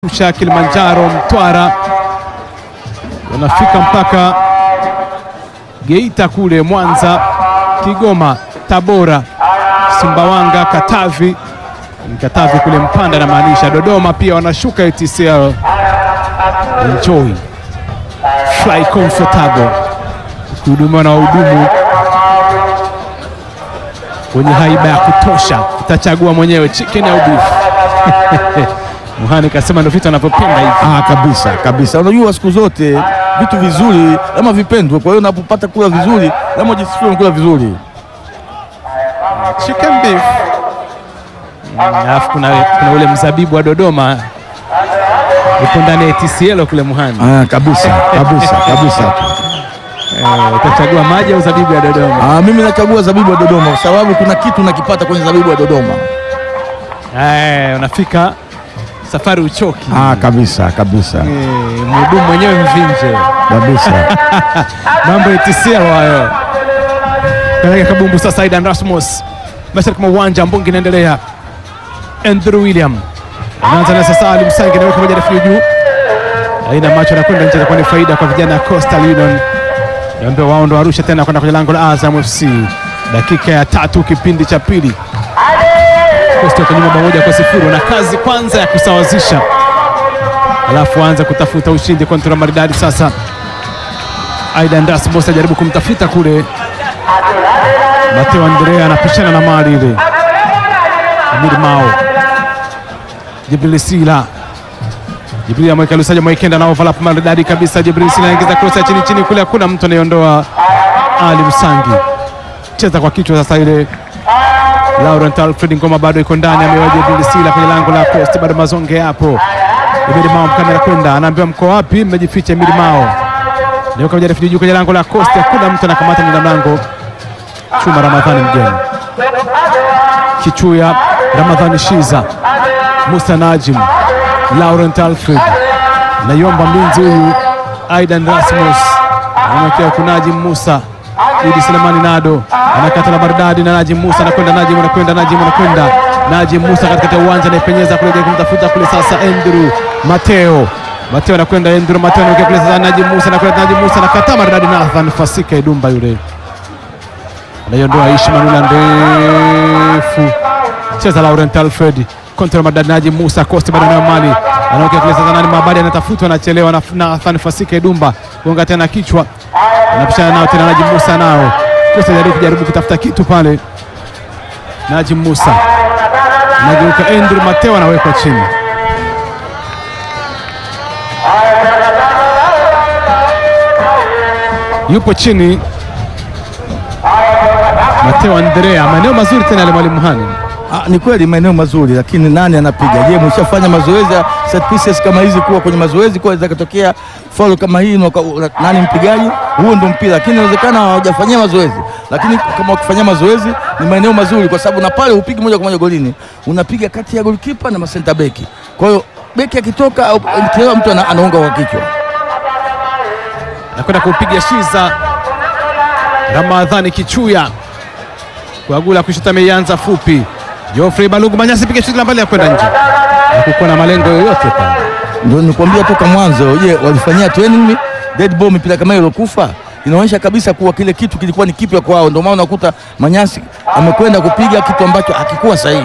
Arusha, Kilimanjaro, Mtwara, wanafika mpaka Geita kule Mwanza, Kigoma, Tabora, Sumbawanga, Katavi, Katavi kule Mpanda na maanisha Dodoma, pia wanashuka ATCL. Enjoy fly comfortable, kuhudumiwa na wahudumu wenye haiba ya kutosha. Utachagua mwenyewe chicken au beef. Muhani kasema ndio vitu anavyopenda hivi. Ah, kabisa kabisa. Unajua siku zote vitu vizuri lazima vipendwe, kwa hiyo unapopata kula vizuri lazima ujisikie unakula vizuri. Chicken beef. Mm, Alafu kuna, kuna ule mzabibu wa Dodoma upo ndani ya TCL kule Muhani. Ah, kabisa kabisa kabisa. Eh, utachagua maji au zabibu ya Dodoma? Ah, mimi nachagua zabibu wa Dodoma kwa sababu kuna kitu nakipata kwenye zabibu wa Dodoma. Eh, unafika safari uchoki. Ah, kabisa kabisa Eh, mhudumu mwenyewe mvinje. kabisa. Mambo ya TCL hayo. Peleka kabumbu sasa Aidan Rasmus. Mashariki mwa uwanja mbungi inaendelea. Andrew William. Anaanza na sasa Ali Msangi na moja refu juu. Aina macho anakwenda nje kwa ni faida kwa vijana ya Coastal Union. Niambia wao ndo Arusha tena kwenda kwenye lango la Azam FC. Dakika ya tatu kipindi cha pili. Coastal kwa nyuma bao moja kwa sifuri na kazi kwanza ya kusawazisha. Alafu anza kutafuta ushindi kontra maridadi sasa. Aidan Rasmus ajaribu kumtafuta kule. Mateo Andrea anapishana na mali ile. Amir Mao. Jibril Sila. Jibril ameweka Lusaja Mwaikenda na overlap maridadi kabisa. Jibril Sila anaingiza cross ya chini chini kule, hakuna mtu anayeondoa. Ali Msangi cheza kwa kichwa sasa ile. Laurent Alfred Ngoma bado iko ndani, amewa Jibril Sila kwenye lango la post, bado mazonge hapo. Emiri Mao mkamera kwenda, anaambiwa mko wapi? Mmejificha. Emiri Mao Nioka moja refu juu kwenye lango la Costa, hakuna mtu anakamata mlinda mlango Chuma Ramadhani mgeni Kichuya, Ramadhani Shiza, Musa Najim, Laurent Alfred, naiomba mlinzi huyu Aidan Rasmus anamwekea huku Najim Musa, Idi Selemani Nado anakata la maridadi na Najim Musa anakwenda, Najim anakwenda, Najim anakwenda, Najim Musa katikati ya uwanja anaipenyeza kule kumtafuta kule sasa Andrew Mateo Mateo anakwenda Andrew Mateo anakwenda kule sasa Najim Musa anakwenda, Najim Musa anakata maridadi na Nathan Fasika Idumba yule anaiondoa Ishi Manula ndefu cheza Laurent Alfred kontra madadi Najim Musa Costa bado nayo mali anaokea kule sasa nani Mabadi anatafutwa anachelewa na Nathan Fasika Idumba gonga tena kichwa anapishana nao tena Najim Musa nao Costa jaribu kujaribu kutafuta kitu pale Najim Musa anageuka Andrew Mateo anawekwa chini yupo chini Mateo Andrea, maeneo mazuri tena yale mwalimu Hani. Ah, ni kweli maeneo mazuri, lakini nani anapiga? Je, mshafanya mazoezi ya set pieces kama hizi, kuwa kwenye mazoezi kwa ikatokea foul kama hii, na uka- una- nani mpigaji? Huo ndo mpira, lakini inawezekana hawajafanyia mazoezi, lakini kama wakifanyia mazoezi ni maeneo mazuri, kwa sababu na pale upigi moja kwa moja golini, unapiga kati ya goalkeeper na masenta beki. Kwa hiyo beki akitoka au mchezaji mtu ana- anaunga kwa kichwa. Nakwenda kupiga Shiza Ramadhani Kichuya kuagula kushuta, ameianza fupi. Geoffrey Balugu Manyasi piga shuti la mbali ya kwenda nje, hakukuwa na malengo yoyote pale. Ndio nikwambia toka mwanzo, je, walifanyia training dead ball mipira kama hiyo ilokufa inaonyesha kabisa kuwa kile kitu kilikuwa ni kipya kwao. Ndio maana unakuta Manyasi amekwenda kupiga kitu ambacho hakikuwa sahihi.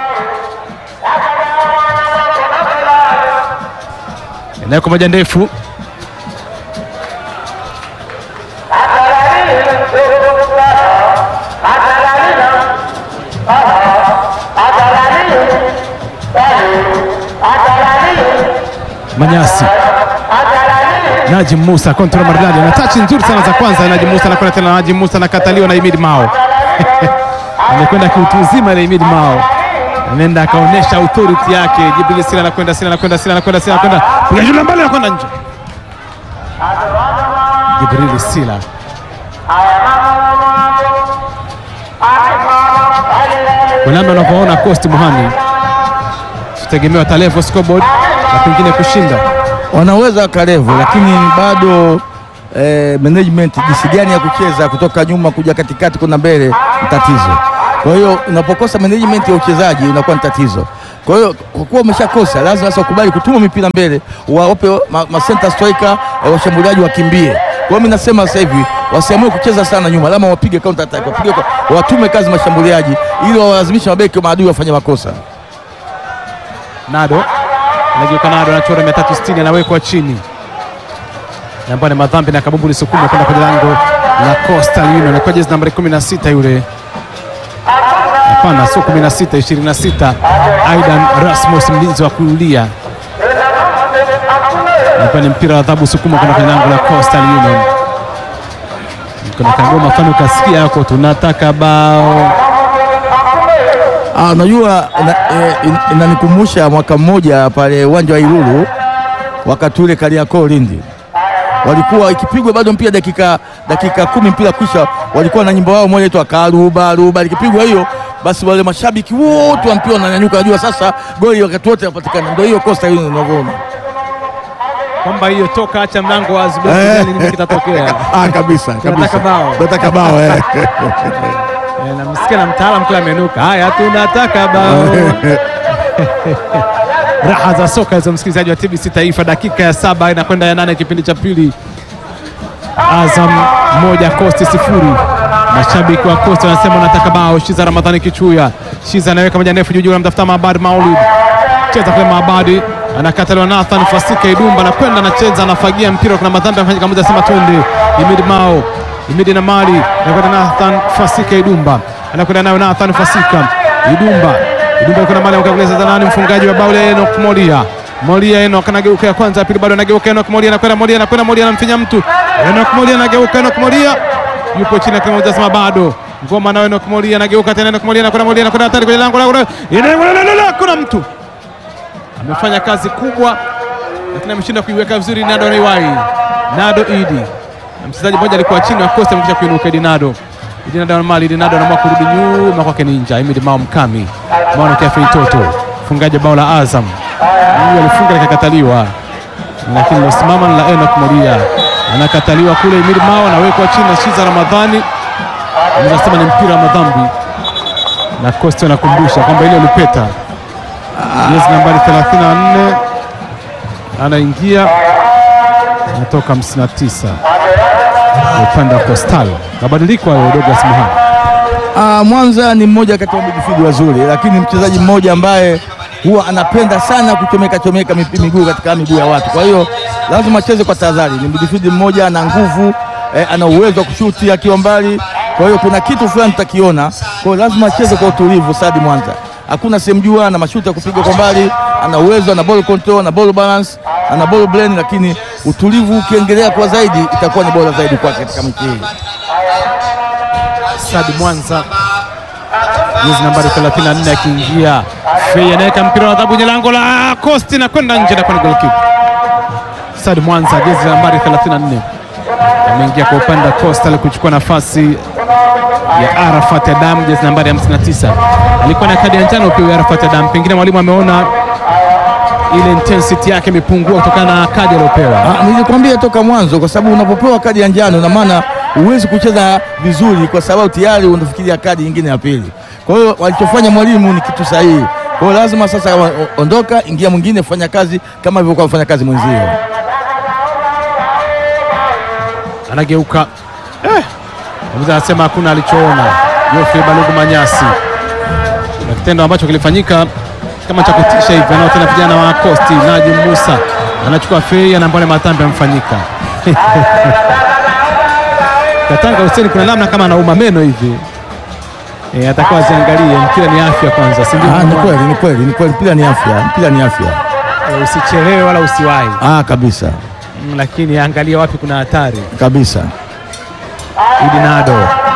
Eneo moja ndefu Manyasi Najim Musa kontra maridadi na tachi nzuri sana za kwanza. Najim Musa anakwenda tena, Najim Musa anakataliwa na Imid Mao amekwenda kiutu uzima ile Imid Mao anaenda akaonyesha authority yake. Jibril Sila anakwenda, Sila anakwenda, Sila anakwenda, Sila anakwenda, piga juu la mbali, anakwenda nje. Jibril Sila Wanambe unavyoona Coast Muhani, tutegemewa talevo scoreboard na pengine kushinda Wanaweza wakarevu, lakini bado eh, management jinsi gani ya kucheza kutoka nyuma kuja katikati kwenda mbele ni tatizo. Kwa hiyo unapokosa management ya uchezaji inakuwa ni tatizo, Kwa hiyo kwa kuwa umeshakosa, lazima sasa ukubali kutuma mipira mbele, wawape ma, ma center striker eh, washambuliaji wakimbie. Kwa hiyo mimi nasema sasa hivi wasiamue kucheza sana nyuma, lama wapige counter attack, wapige kwa- watume kazi mashambuliaji ili wawalazimishe mabeki wa maadui wafanye makosa. Nado anageuka, Nado anachora 360 anawekwa chini, na ambayo ni madhambi na kabumbu lisukuma kwenda kwenye lango la Coastal Union. Alikuwa jezi nambari 16 yule, hapana, sio 16, 26, Aidan Rasmus, mlinzi wa kulia. Alikuwa ni mpira wa adhabu sukuma kwenda kwenye lango la Coastal Union. Kuna kagoma fani, ukasikia yako, tunataka bao Ah, unajua ina- eh, in- inanikumbusha mwaka mmoja pale uwanja wa Ilulu wakati ule Kariakoo Lindi, walikuwa ikipigwa bado mpira dakika dakika kumi mpira kwisha, walikuwa na nyimbo wao moja inaitwa karuba ruba. Ikipigwa hiyo basi wale mashabiki wote wa mpira wananyanyuka, najua sasa goli wakati wote yapatikana. Ndio hiyo Coastal Union unavyoona. kwamba hiyo toka acha mlango wazi, Eh. basi nini kitatokea. Ah, kabisa Tunataka bao. tunataka bao eh. Eh, namsikia na mtaalamu kule amenuka. Haya, tunataka bao. Raha za soka hizo, msikilizaji wa TBC Taifa, dakika ya saba inakwenda ya nane kipindi cha pili. Azam moja Coast sifuri. Mashabiki wa Coast wanasema wanataka bao. Shiza Ramadhani Kichuya, Shiza anaweka moja ndefu juu juu, anamtafuta Maabadi Maulid, cheza kule Maabadi anakataliwa Nathan Fasika Idumba, anakwenda anacheza, anafagia mpira, kuna madhambi amefanyika, mmoja asema twende. Imid Mao, Imid na Mali anakwenda Nathan Fasika Idumba, anakwenda nayo Nathan Fasika Idumba, Idumba kuna mali akakuleza za nani, mfungaji wa bao Enoch Molia Molia Enoch anageuka ya kwanza, ya pili bado anageuka Enoch Molia anakwenda Molia anakwenda Molia anamfinya mtu Enoch Molia anageuka Enoch Molia yupo chini kama unasema bado ngoma na Enoch Molia anageuka tena Enoch Molia anakwenda Molia anakwenda hatari kwenye lango la kuna mtu amefanya kazi kubwa, lakini ameshinda kuiweka vizuri. Nado Riwai, Nado Idi na mchezaji mmoja alikuwa chini wa Costa amekisha kuinuka. Idi Nado, Idi Nado mali Idi Nado anaamua kurudi nyuma kwake Ninja Imid Mao Mkami Mwana Kefri Toto, mfungaji wa bao la Azam, huyu alifunga likakataliwa, lakini losimama ni la Enoch Molia, anakataliwa kule. Imid Mao anawekwa chini na Shiza Ramadhani, anaweza sema ni mpira wa madhambi, na Costa anakumbusha kwamba ile ulipeta jezi nambari 34 anaingia, anatoka 59 upande wa Coastal. Mabadiliko hayo Douglas Muhanga. Ah, Mwanza ni mmoja kati ya midfield wazuri, lakini mchezaji mmoja ambaye huwa anapenda sana kuchomeka chomeka mipi- miguu katika miguu ya watu. Kwa hiyo lazima acheze kwa tahadhari. Ni midfield mmoja ana nguvu eh, ana uwezo wa kushuti akiwa mbali. Kwa hiyo kuna kitu fulani tutakiona. Kwa hiyo lazima acheze kwa utulivu Sadi Mwanza. Hakuna sehemu jua, ana mashuti ya kupiga kwa mbali, ana uwezo, ana ball control, ana ball balance, ana ball blend, lakini utulivu ukiongelea kwa zaidi itakuwa ni bora zaidi kwake katika mechi hii. Sadi Mwanza jezi nambari 34 akiingia, Fei anaweka mpira wa adhabu kwenye lango la Coast na kwenda nje na kwenda goal kick. Sadi Mwanza jezi nambari 34 ameingia kwa upande wa Coastal kuchukua nafasi ya Arafat Adam jezi nambari 59. Alikuwa na kadi ya njano pia huyu Arafat Adam, pengine mwalimu ameona ile intensity yake imepungua kutokana na kadi aliyopewa. Ah, nilikwambia toka mwanzo, kwa sababu unapopewa kadi ya njano na maana huwezi kucheza vizuri, kwa sababu tayari unafikiria kadi nyingine ya pili. Kwa hiyo walichofanya mwalimu ni kitu sahihi. Kwa hiyo lazima sasa wa- ondoka, ingia mwingine, fanya kazi kama ilivyokuwa fanya kazi mwenzio. anageuka eh, mzee anasema hakuna alichoona. Geoffrey Balugu Manyasi, na kitendo ambacho kilifanyika kama cha kutisha hivi, anao tena vijana wa Kosti. Najim Musa anachukua fei, anaambia matambi amfanyika Katanga Hussein, kuna namna kama anauma meno hivi eh, atakuwa aziangalie. Mpira ni afya kwanza, si ndio? Ah, ni kweli, ni kweli, ni kweli, mpira ni afya, mpira ni afya. Eh, usichelewe wala usiwahi, Ah, kabisa Mm, lakini angalia wapi kuna hatari. kabisa. Idinado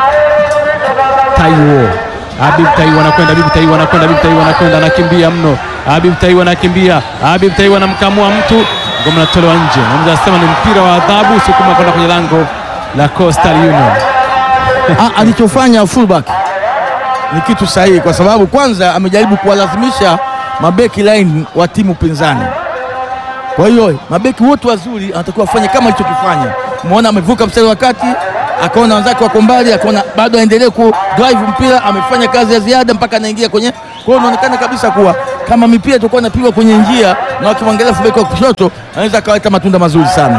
Taiwo Habib Taiwo anakwenda, Habib Taiwo anakwenda, Habib Taiwo anakwenda, anakimbia mno. Habib Taiwo anakimbia, Habib Taiwo anamkamua mtu, ngoma natolewa nje. Mmoja anasema ni mpira wa adhabu, sukuma kwenda kwenye lango la Coastal Union. Ah, alichofanya fullback ni kitu sahihi, kwa sababu kwanza amejaribu kuwalazimisha mabeki line wa timu pinzani. Kwa hiyo mabeki wote wazuri anatakiwa afanye kama alichokifanya. Umeona amevuka mstari wa kati, akaona wenzake wako mbali, akaona bado aendelee ku drive mpira, amefanya kazi ya ziada mpaka anaingia kwenye. Kwa hiyo inaonekana kabisa kuwa kama mipira itakuwa inapigwa kwenye njia na wakimwangalia fullback wa kushoto, anaweza akaleta matunda mazuri sana.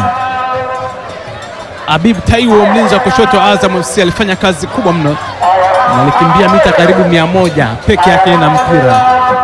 Habib Taiwo mlinzi wa kushoto wa Azam FC alifanya kazi kubwa mno na alikimbia mita karibu mia moja peke yake na mpira,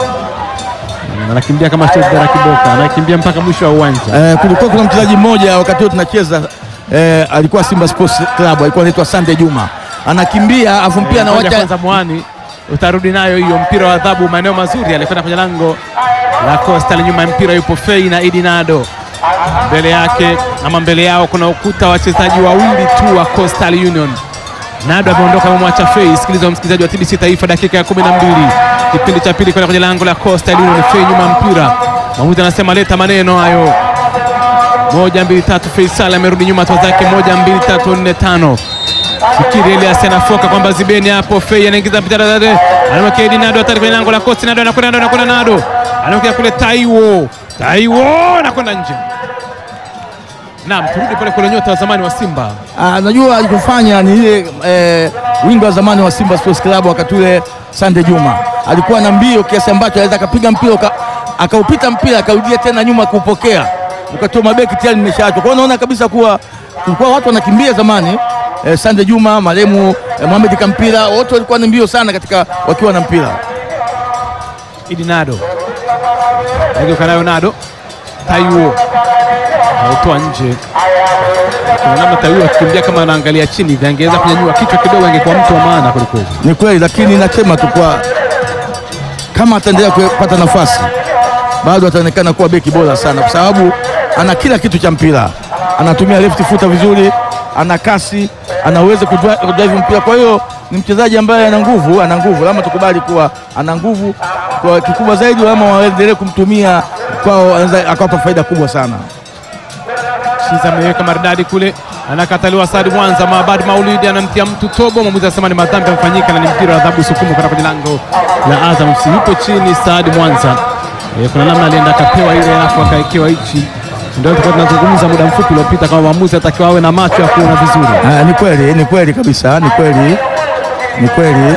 anakimbia kama Shedra Kiboka, anakimbia mpaka mwisho wa uwanja. Eh, kulikuwa kuna mchezaji mmoja wakati huo tunacheza eh, alikuwa Simba Sports Club, alikuwa anaitwa Sande Juma, anakimbia afu mpira Ngoja anawacha kwanza mwani utarudi nayo hiyo, mpira wa adhabu, maeneo mazuri, alikwenda kwenye lango la Coastal. Nyuma ya mpira yupo Fei na Idi Nado, mbele yake ama mbele yao kuna ukuta wa wachezaji wawili tu wa Coastal Union. Nado ameondoka, amemwacha Fei. Sikiliza msikilizaji wa TBC Taifa, dakika ya kumi na mbili kipindi cha pili, kwenda kwenye lango la Coastal Union. Fei nyuma ya mpira, mwamuzi anasema leta maneno hayo moja mbili tatu. Faisal amerudi nyuma hatua zake moja mbili tatu nne tano. Fikiri Elias anafoka kwamba zibeni hapo. Fei anaingiza mpira dada, anamwekea Edi Nado hatari kwenye lango la Kosti. Nado anakwenda Nado anakwenda Nado anamwekea kule Taiwo, Taiwo anakwenda nje. Naam, turudi pale kule nyota wa zamani wa Simba Ah, najua alichofanya ni ile eh, wingo wa zamani wa Simba Sports Club wakati ule Sande Juma alikuwa na mbio kiasi ambacho anaweza akapiga mpira uka- akaupita mpira akaudia tena nyuma kuupokea ukatoa mabeki tayari nimeshaachwa. Kwa hiyo naona kabisa kuwa kulikuwa watu wanakimbia zamani eh, Sande Juma maremu eh, Mohamed Kampira wote walikuwa na mbio sana katika wakiwa na mpira. Idi Nado ageuka nayo Nado, Taiwo autoa nje. Kuna namna Taiwo akikimbia kama anaangalia chini hivi, angeweza kunyanyua kichwa kidogo, angekuwa mtu wa maana kwelikweli. Ni kweli, lakini nasema tu kwa kama ataendelea kupata nafasi bado ataonekana kuwa beki bora sana, kwa sababu ana kila kitu cha mpira. Anatumia left footer vizuri, ana kasi, ana uwezo kudri- kudrive mpira. Kwa hiyo ni mchezaji ambaye ana nguvu, ana nguvu, lazima tukubali kuwa ana nguvu. Kwa kikubwa zaidi, ama waendelee kumtumia kwao, anaweza akawapa faida kubwa sana. Shiza ameweka maridadi kule, anakataliwa Saadi Mwanza. Maabadi Maulidi anamtia mtu tobo, mwamuzi anasema ni madhambi yamefanyika na ni mpira wa adhabu sukumu kwenda kwenye lango la Azam FC. Yupo chini Saadi Mwanza. E, kuna namna alienda akapewa ile alafu akaekewa hichi. Ndio tulikuwa tunazungumza muda mfupi uliopita kama mwamuzi atakiwa awe na macho ya kuona vizuri. Ah, ni kweli, ni kweli kabisa, ni kweli, ni kweli.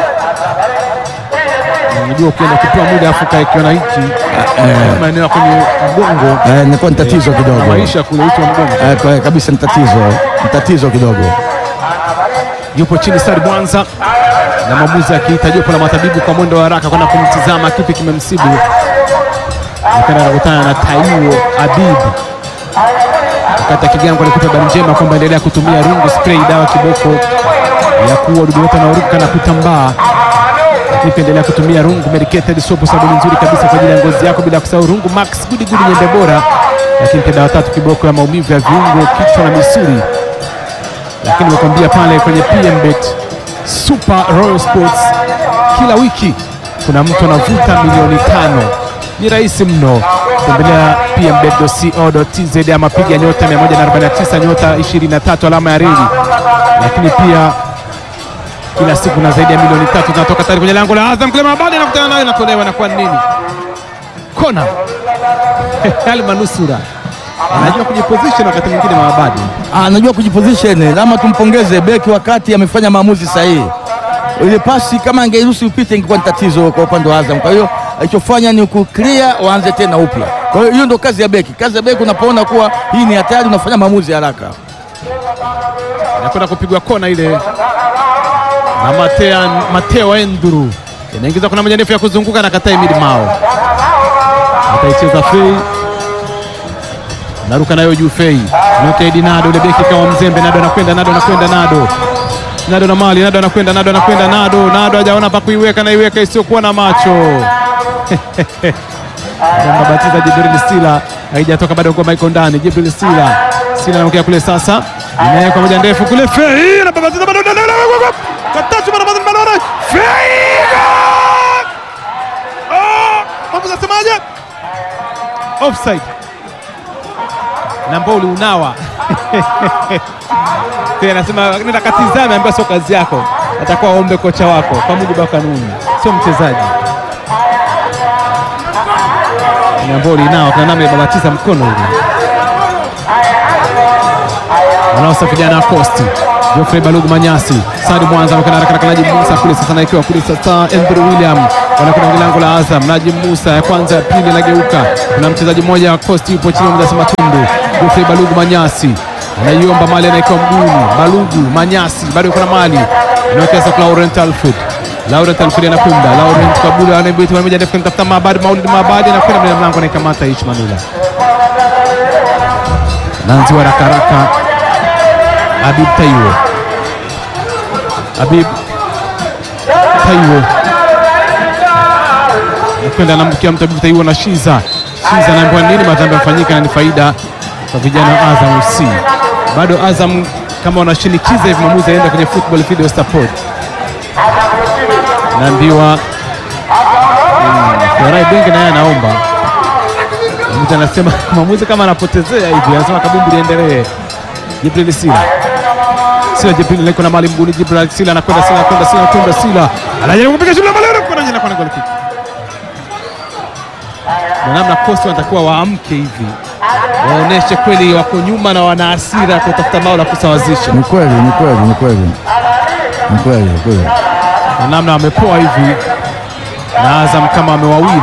Unajua ukienda kupewa muda afu kaekewa na hichi maeneo ya kwenye mgongo Eh, inakuwa ni tatizo na kidogo. maisha kule uti wa mgongo. Eh, kwa- kabisa ni tatizo, ni tatizo kidogo. yupo chini Saad Mwanza na mwamuzi akiita jopo la matabibu kwa mwendo wa haraka kwenda kumtizama kipi kimemsibu. Akana anakutana na Taiwo Abib wakati akigango alikupa habari njema kwamba endelea kutumia rungu spray, dawa kiboko ya kuua wadudu wote wanaoruka na kutambaa. Lakini pia endelea kutumia rungu medicated soap, sabuni nzuri kabisa kwa ajili ya ngozi yako, bila kusahau rungu max gudi gudi nyembe bora. Lakini pia dawa tatu kiboko ya maumivu ya viungo, kichwa na misuli lakini nimekwambia pale kwenye PMBet Super Royal Sports kila wiki kuna mtu anavuta milioni tano. Ni rahisi mno, tembelea pmbet.co.tz ama piga nyota 149 nyota 23 alama ya reli. Lakini pia kila siku na zaidi ya milioni tatu zinatoka tayari kwenye lango la Azam. Kule mabadi anakutana nayo, inatolewa na kwa nini kona Almanusura anajua kujiposition wakati mwingine mabadi anajua kujiposition, lama tumpongeze beki wakati amefanya maamuzi sahihi. Ile pasi kama angeiruhusu upite ingekuwa ni tatizo kwa upande wa Azam. Kwa hiyo alichofanya ni kuclear, waanze tena upya. Kwa hiyo hiyo ndio kazi ya beki. Kazi ya beki unapoona kuwa hii ni hatari, unafanya maamuzi haraka. inakwenda kupigwa kona ile na Matea, Mateo Enduru inaingiza kuna moja ndefu ya kuzunguka na kataa Emid Mao ataicheza Fei naruka nayo juu Fei Notedi Nado ile beki kama mzembe Nado anakwenda Nado anakwenda Nado Nado na mali Nado anakwenda Nado anakwenda Nado Nado hajaona pa kuiweka na iweka isiyokuwa na macho Mbabatiza Jibril Sila haijatoka bado, ngoma iko ndani. Jibril Sila Sila anaokea kule sasa, inawekwa moja ndefu kule, Fei anababatiza bado, katatu bado bado bado, Fei mambo zasemaje? Offside na Mboli unawa Fei anasema nenda katizame, ambaye sio kazi yako, atakuwa aombe kocha wako kwa mujibu wa kanuni, sio mchezaji Nyamboli nao kana namna ibabatiza mkono hivi. wanaosafiriana na Costi. Geoffrey Balugu Manyasi, Sadi Mwanza anakwenda haraka haraka, Najim Musa kule sasa, naikiwa kule sasa, Andrew William wanakwenda kwenye lango la Azam. Najim Musa ya kwanza, ya pili inageuka, kuna mchezaji mmoja wa Costi yupo chini, mjasa matundu. Geoffrey Balugu Manyasi anaiomba mali, anaikiwa mguuni. Balugu Manyasi bado yuko na mali, anawekeza kwa Laurent Alfred Laurent Alfred anakwenda Laurent Kabula anaibiti moja ndefu kumtafuta Mabadi Maulid Mabadi anakwenda mbele ya mlango anaikamata Ish Manula Nanzi wa haraka haraka Habib Taiwo Habib Taiwo anakwenda anambukia mtu Habib Taiwo na Shiza Shiza anaambiwa nini madhambi yamefanyika na ni faida kwa vijana wa Azam FC bado Azam kama wanashinikiza hivi maamuzi aenda kwenye football video support naambiwa Florai Bengi naye anaomba mtu anasema mwamuzi kama anapotezea hivi, anasema kabumbu liendelee. Jibril Sila Sila Jibril liko na mali mguni. Jibril Sila anakwenda Sila anakwenda Sila anakwenda Sila anajaribu kupiga shule malero kwa nje na kwa goal kick. Na namna Costa wanatakiwa waamke hivi waoneshe kweli wako nyuma na wana hasira kutafuta bao la kusawazisha, Ni kweli, ni kweli, ni kweli, ni kweli, ni kweli. na namna wamepoa hivi na Azam kama wamewawili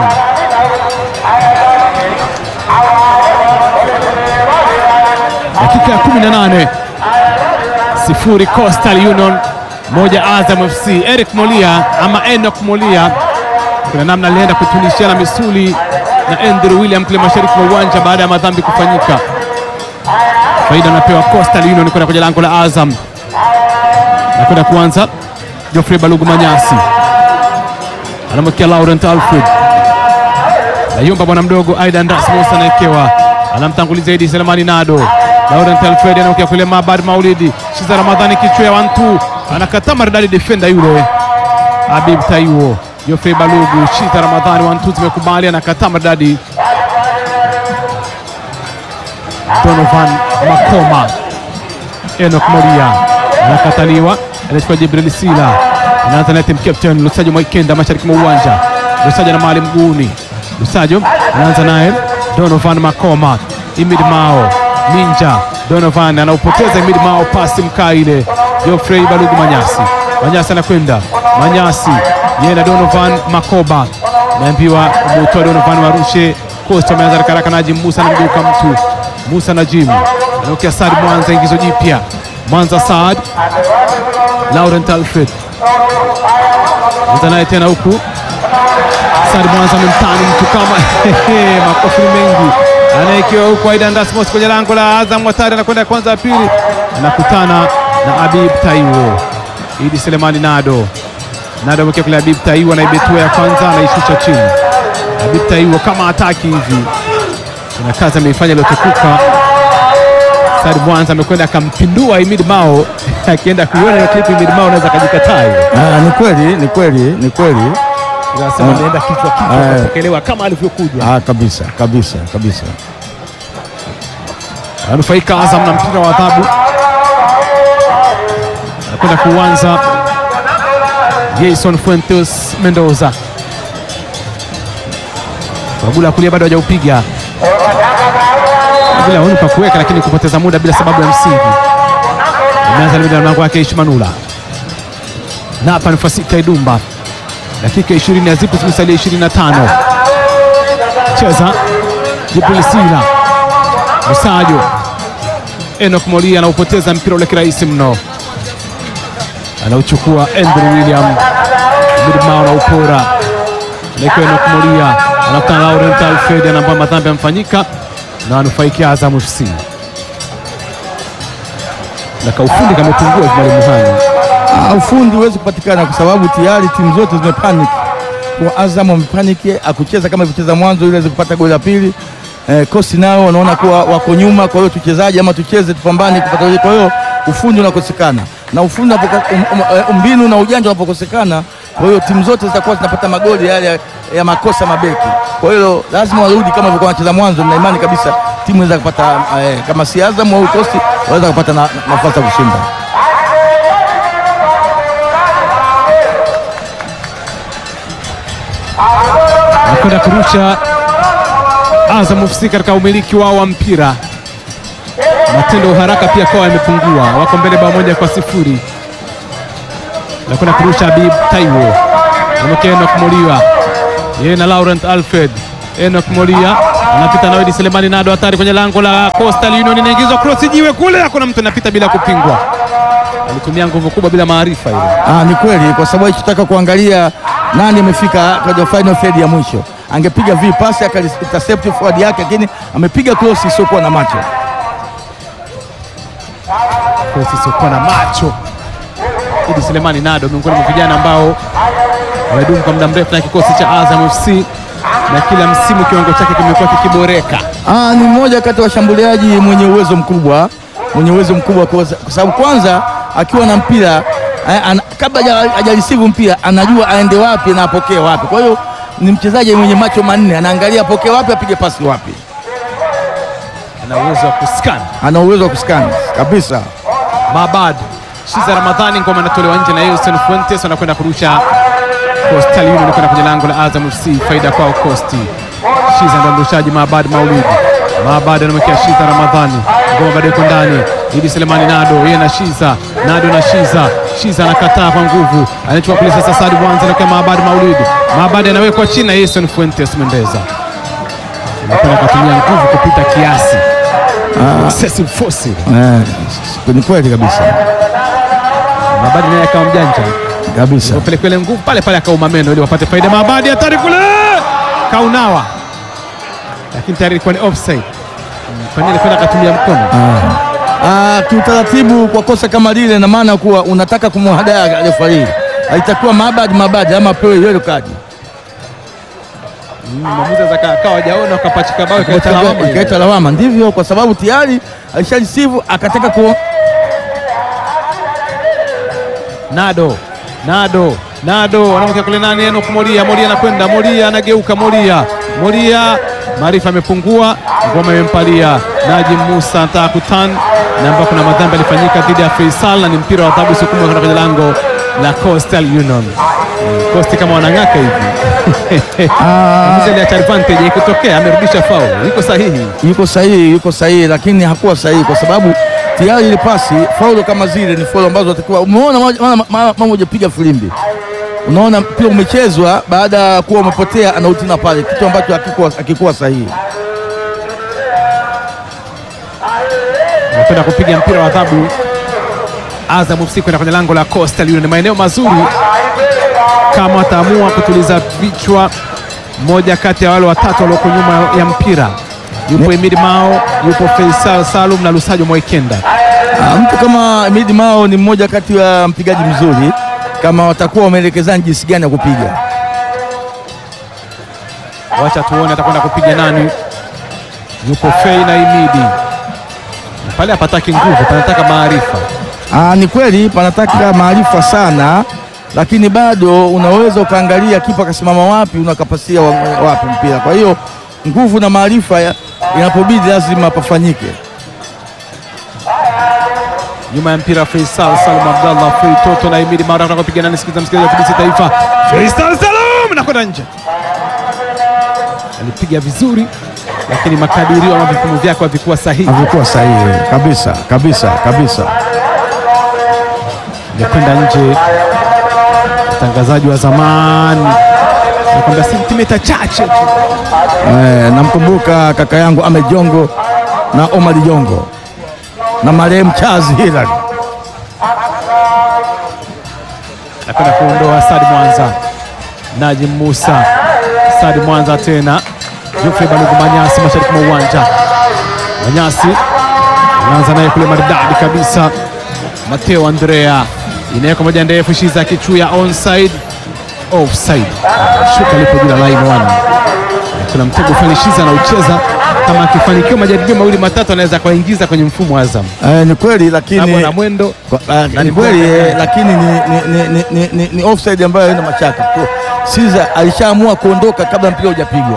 dakika ya 18 sifuri Coastal Union moja Azam FC. Eric Molia ama Enoch Molia, kuna namna alienda kutunishana misuli na Andrew William kule mashariki mwa uwanja baada ya madhambi kufanyika. Faida anapewa Coastal Union kwenda kwenye lango la Azam na kwenda kuanza. Geoffrey Balugu Manyasi anamwekea Laurent Alfred Nayumba bwana mdogo Aidan Rasmus anaekewa, anamtanguliza Idi Selemani Nado. Laurent Alfred anaokea kule Mabad Maulidi Shiza Ramadhani kichwa ya wantu anakataa maridadi defender yule Habib Taiwo. Geoffrey Balugu Shiza Ramadhani wantu zimekubali, anakataa maridadi Donovan Makoma. Enoch Moria anakataliwa, anachukua Jibril Sila, anaanza naye team captain Lusajo Mwaikenda mashariki mwa uwanja. Lusajo na mali mguuni, Lusajo anaanza naye Donovan Makoma, Imid Mao Ninja, Donovan anaupoteza Imid Mao, pasi mkaa ile. Geoffrey Balugu Manyasi, Manyasi anakwenda Manyasi, yeye na Donovan Makoba, naambiwa umutoa Donovan warushe. Costa ameanza haraka haraka, Najim Musa anamgeuka mtu Musa Najim anaokea Saad Mwanza, ingizo jipya Mwanza Saad, Laurent Alfred anza naye tena huku Saad Mwanza amemtani mtu kama makofi ni mengi, anaekiwa huku Aidan Rasmus kwenye lango la Azam. Watari anakwenda kwanza, ya pili anakutana na Habib Taiwo. Idi Selemani Nado Nado amekea kule Habib Taiwo, anaibetua ya kwanza, anaishusha chini. Habib Taiwo kama ataki hivi kuna kazi ameifanya iliyotukuka. Said Mwanza amekwenda akampindua Imid Mao akienda kuiona hiyo clip. Imid Mao anaweza akajikataa hiyo, Ah, ni kweli, ni kweli, ni kweli. anasema ameenda kichwa kichwa, Eh. akapokelewa kama alivyokuja. Ah, kabisa, kabisa, kabisa. Anufaika Azam na mpira wa adhabu, anakwenda kuanza Jason Fuentes Mendoza. Bagula kulia bado hajaupiga bila huni pa kuweka, lakini kupoteza muda bila sababu ya msingi. Ameanza na mlango wake Ishmanula na hapa ni Fasita Idumba, dakika 20 ya zipu zimesalia 25. Cheza Jibril Sila Musajo Enoch Molia anaupoteza mpira ule kirahisi mno, anauchukua Andrew William Midmao na upora nakiwa Enoch Molia anakutana na Laurent Alfred anaambia madhambi yamefanyika na anufaikia Azam FC na kaufundi kamepungua hivi mwalimu Hani. Ah, ufundi huwezi kupatikana kwa sababu tayari timu zote zimepanic. Kwa Azam wamepaniki akucheza kama ilivyocheza mwanzo ili aweze kupata goli la pili. Eh, kosi nao wanaona kuwa wako nyuma, kwa hiyo tuchezaji ama tucheze tupambane kupata goli. Kwa hiyo ufundi unakosekana na ufundi unapoka- um, um, eh, mbinu na ujanja unapokosekana, kwa hiyo timu zote zitakuwa zinapata magoli yale ya, ya makosa mabeki. Kwa hiyo lazima warudi kama walivyokuwa wanacheza mwanzo, na imani kabisa timu inaweza kupata eh, kama si Azam au kosi waweza kupata na- na- nafasi ya kushinda. anakwenda kurusha Azam FC katika umiliki wao wa mpira. matendo ya uharaka pia kwa yamepungua, wako mbele bao moja kwa sifuri. Nakwenda kurusha Habib Taiwo, amekea Enoch Molia, yeye na Laurent Alfred. Enoch Molia anapita na Wedi Selemani Nado, hatari kwenye lango la Coastal Union, inaingizwa cross jiwe kule, hakuna mtu anapita bila kupingwa. Alitumia nguvu kubwa bila maarifa ile. Ah, ni kweli kwa sababu alichotaka kuangalia nani amefika kwenye final third ya mwisho. Angepiga vi pasi akaintercept forward yake, lakini amepiga cross isiyokuwa na macho. Cross isiokuwa na macho. Idi Selemani Nado miongoni mwa vijana ambao wamedumu kwa muda mrefu na kikosi cha Azam FC na kila msimu kiwango chake kimekuwa kikiboreka. Ah, ni mmoja kati ya washambuliaji mwenye uwezo mkubwa, mwenye uwezo mkubwa kwa kwa sababu kwanza akiwa na mpira eh, ana- kabla haja- hajarisivu mpira anajua aende wapi na apokee wapi. Kwa hiyo ni mchezaji mwenye macho manne, anaangalia apokee wapi, apige pasi wapi. Ana uwezo wa kuscan. Ana uwezo wa kuskani kabisa. Mabad Shiza Ramadhani ngoma inatolewa nje na Houston Fuentes wanakwenda kurusha Coastal Union kwenda kwenye lango la Azam FC, faida kwao Costi. Shiza ndo mrushaji Mabad Maulidi. Mabad anamwekea Shiza Ramadhani, ngoma bado iko ndani. Idi Selemani Nado yeye na Shiza, Nado na Shiza. Shiza anakataa kwa nguvu, anachukua kule sasa. Sadi Bwanza anakuwa Mabad Maulidi. Mabad anawekwa chini na Houston Fuentes Mendeza, anakwenda kutumia nguvu kupita kiasi, excessive force. Eh, ni kweli kabisa Mabadi naye akawa mjanja kabisa. upeleke ile nguvu pale pale akauma meno ili wapate faida. Mabadi hatari kule, kaunawa, lakini tayari ilikuwa ni offside. Mm, Kwa nini alikwenda akatumia mkono? Ah, kiutaratibu kwa kosa kama lile, na maana kuwa unataka kumhadaa refari, haitakuwa mabadi mabadi ama pewe yellow card, Mm, Mwamuzi anaweza aka- akawa hajaona akapachika bao ikaleta lawama ile. ikaleta lawama. Ndivyo, kwa sababu tayari alisharisivu akataka ku Nado, Nado, Nado anamwekea kule nani? Enoch Moria, Moria anakwenda, Moria anageuka, Moria, Moria, maarifa amepungua, ngoma imempalia Najim Musa, anataka kutan na ambapo kuna madhambi alifanyika dhidi ya Faisal na ni mpira wa adhabu sukumwa kwenda kwenye lango la Coastal Union. Mm, Coast kama wanang'aka hivi Mwamuzi aliacha advantage ikitokea, amerudisha faul, iko sahihi. yuko sahihi, yuko sahihi, lakini hakuwa sahihi kwa sababu tayari ile pasi faulo kama zile ni faulo ambazo watakiwa. Umeona mara- mara- mara mara hujapiga filimbi, unaona mpira umechezwa baada ya kuwa umepotea, anautina pale, kitu ambacho hakikuwa hakikuwa sahihi. Anakwenda kupiga mpira wa adhabu Azam FC kwenda kwenye lango la Coastal Union. Ni maeneo mazuri kama wataamua kutuliza vichwa, moja kati ya wale watatu walioko nyuma ya mpira yupo Emid Mao, yupo Faisal Salum na Lusajo Mwaikenda. Ah, mtu kama Midi Mao ni mmoja kati ya mpigaji mzuri, kama watakuwa wameelekezana jinsi gani ya kupiga. Wacha tuone atakwenda kupiga nani. Yupo Fei na Imidi pale, hapataki nguvu, panataka maarifa. Ah, ni kweli panataka maarifa sana, lakini bado unaweza ukaangalia kipa akasimama wapi, unakapasia wa- wapi mpira. Kwa hiyo nguvu na maarifa ya- inapobidi lazima pafanyike. nyuma ya mpira Faisal Salum Abdallah Fei Toto na Imidi Mara anataka kupiga nani? Sikiza msikilizaji wa TBC Taifa, Faisal Salum nakwenda nje, alipiga vizuri, lakini makadirio ama vipimo vyake havikuwa sahihi, Havikuwa sahihi kabisa kabisa kabisa. ingekwenda nje. Mtangazaji wa zamani nakwambia sentimita chache tu. Eh, namkumbuka kaka yangu Ahmed Jongo na Omar Jongo na marehemu Charles Hilary. nakwenda kuondoa Sadi Mwanza, Najim Musa, Sadi Mwanza tena, Geoffrey Balugu Manyasi mashariki mwa uwanja. Manyasi anaanza naye kule maridadi kabisa, Mateo Andrea inaweka moja ndefu, Shiza Kichuya onside, offside, shuka lipo juu la line one. Kuna mtego fulani Shiza anaucheza, kama akifanikiwa majaribio mawili matatu anaweza kuingiza kwenye mfumo wa Azam Eh, ni kweli hapo na lakini mwendo Kwa- ah, Na ni ni kweli bora. eh, lakini ni, ni, ni, ni, ni, ni, ni offside ambayo haina mashaka. Kwa- Siza alishaamua kuondoka kabla mpira hujapigwa.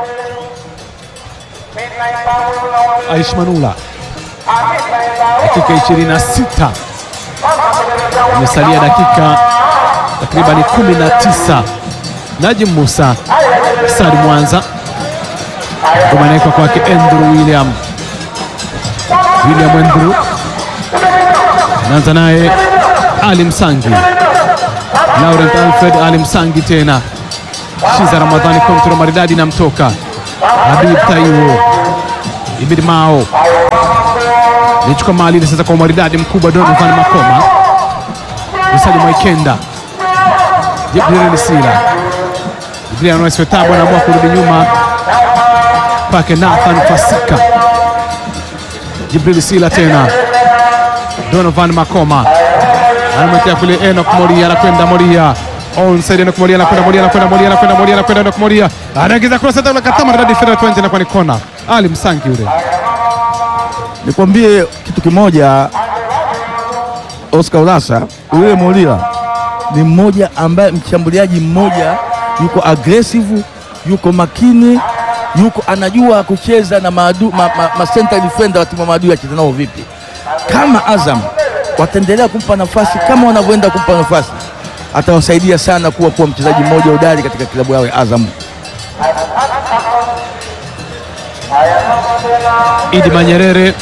Aish Manula, dakika 26 imesalia dakika takriban 19. Najim Musa, Sadi Mwanza, ngoma inawekwa kwake Andrew William. William Andrew anaanza naye Ali Msangi, Laurent Alfred Ali Msangi tena Shiza Ramadhani kontro maridadi namtoka Habib Taiwo Ibid Mao nichukua mali ile sasa kwa maridadi mkubwa Donovan Makoma Msali Mwaikenda Jibril Sila Jibril anaeswetabu anaamua kurudi nyuma pake Nathan Fasika Jibril Sila tena Donovan Makoma anamwekea kule Enoch Moria anakwenda Moria onside Enoch Moria anakwenda Moria anakwenda Moria anakwenda Moria anakwenda Enoch Moria anaingiza cross hata ule katama ndani federal 20 inakuwa ni kona Ali Msangi yule Nikwambie kitu kimoja, Oscar Urasa, yule Molila ni mmoja ambaye mshambuliaji mmoja yuko aggressive, yuko makini, yuko anajua kucheza na maadu, ma, ma, ma center defender wa timu ya maadui acheza nao vipi. Kama Azam wataendelea kumpa nafasi kama wanavyoenda kumpa nafasi, atawasaidia sana kuwa kuwa mchezaji mmoja hodari katika klabu yao ya Azam. Idi Manyerere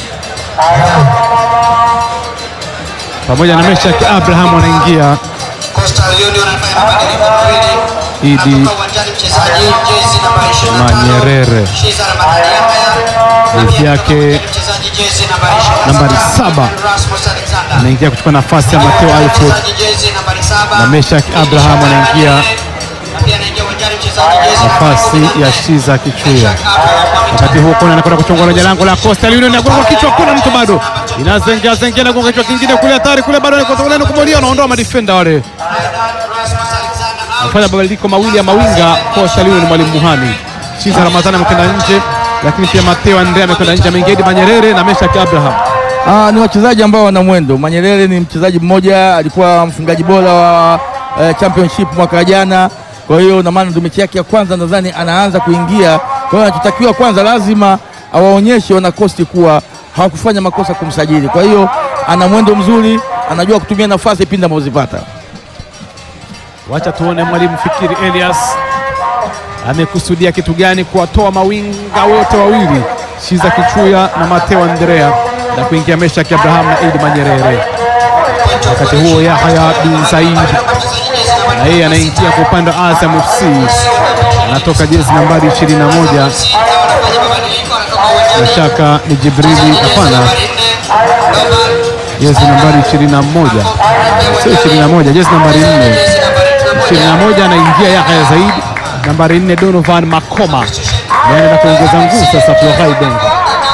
pamoja na Meshak Abraham wanaingia. Coastal Union anafanya mabadiliko mawili. Idi Anatoka uwanjani mchezaji jezi namba 25. Manyerere. Shiza Ramadhani Yahya. Na Jezi pia yake mchezaji jezi namba 27. nambari saba. Rasmus Alexander. anaingia kuchukua nafasi ya Mateo Alfred Mchezaji jezi nambari 7. na Meshak Abraham anaingia Na pia anaingia uwanjani mchezaji jezi namba nafasi 18. ya Shiza Kichuya. Meshak Abraham Wakati huo kona anakwenda kuchongola kwenye lango la Coastal Union, anagonga kichwa, kuna mtu bado inazengea zengea, anagonga kichwa kingine kule, hatari kule, bado anakotoka kumolia, anaondoa madefenda wale, Rasmus Alexander out. anafanya mabadiliko mawili ya mawinga. Coastal Union, mwalimu Muhani Shiza Ramadhani amekwenda nje, lakini pia Mateo Andre amekwenda nje, ameingia Idi Manyerere na Meshak Abraham. Ah, ni wachezaji ambao wana mwendo. Manyerere ni mchezaji mmoja, alikuwa mfungaji bora wa eh, championship mwaka jana. Kwa hiyo na maana ndio mechi yake ya kwanza nadhani anaanza kuingia. Kwa hiyo anachotakiwa kwanza, lazima awaonyeshe wanakosti kuwa hawakufanya makosa kumsajili. Kwa hiyo ana mwendo mzuri, anajua kutumia nafasi pindi anapozipata. Wacha tuone mwalimu Fikiri Elias amekusudia kitu gani kuwatoa mawinga wote wawili Shiza Kichuya na Mateo Andrea na kuingia Meshak Abraham na Idi Manyerere. Wakati huo Yahya bin Said na yeye anaingia kwa upande wa Azam FC, anatoka jezi nambari 21 Sita wanafanya mabadiliko, anatoka uwanjani. na shaka ni Jibrili, hapana, Nambari nne, Doman. jezi nambari 21 sio 21, jezi nambari 4 Jezi nambari 21. 21 anaingia Yahya Zaid, nambari 4 Donovan Makoma naenda kuongeza nguvu sasa Florai Benga.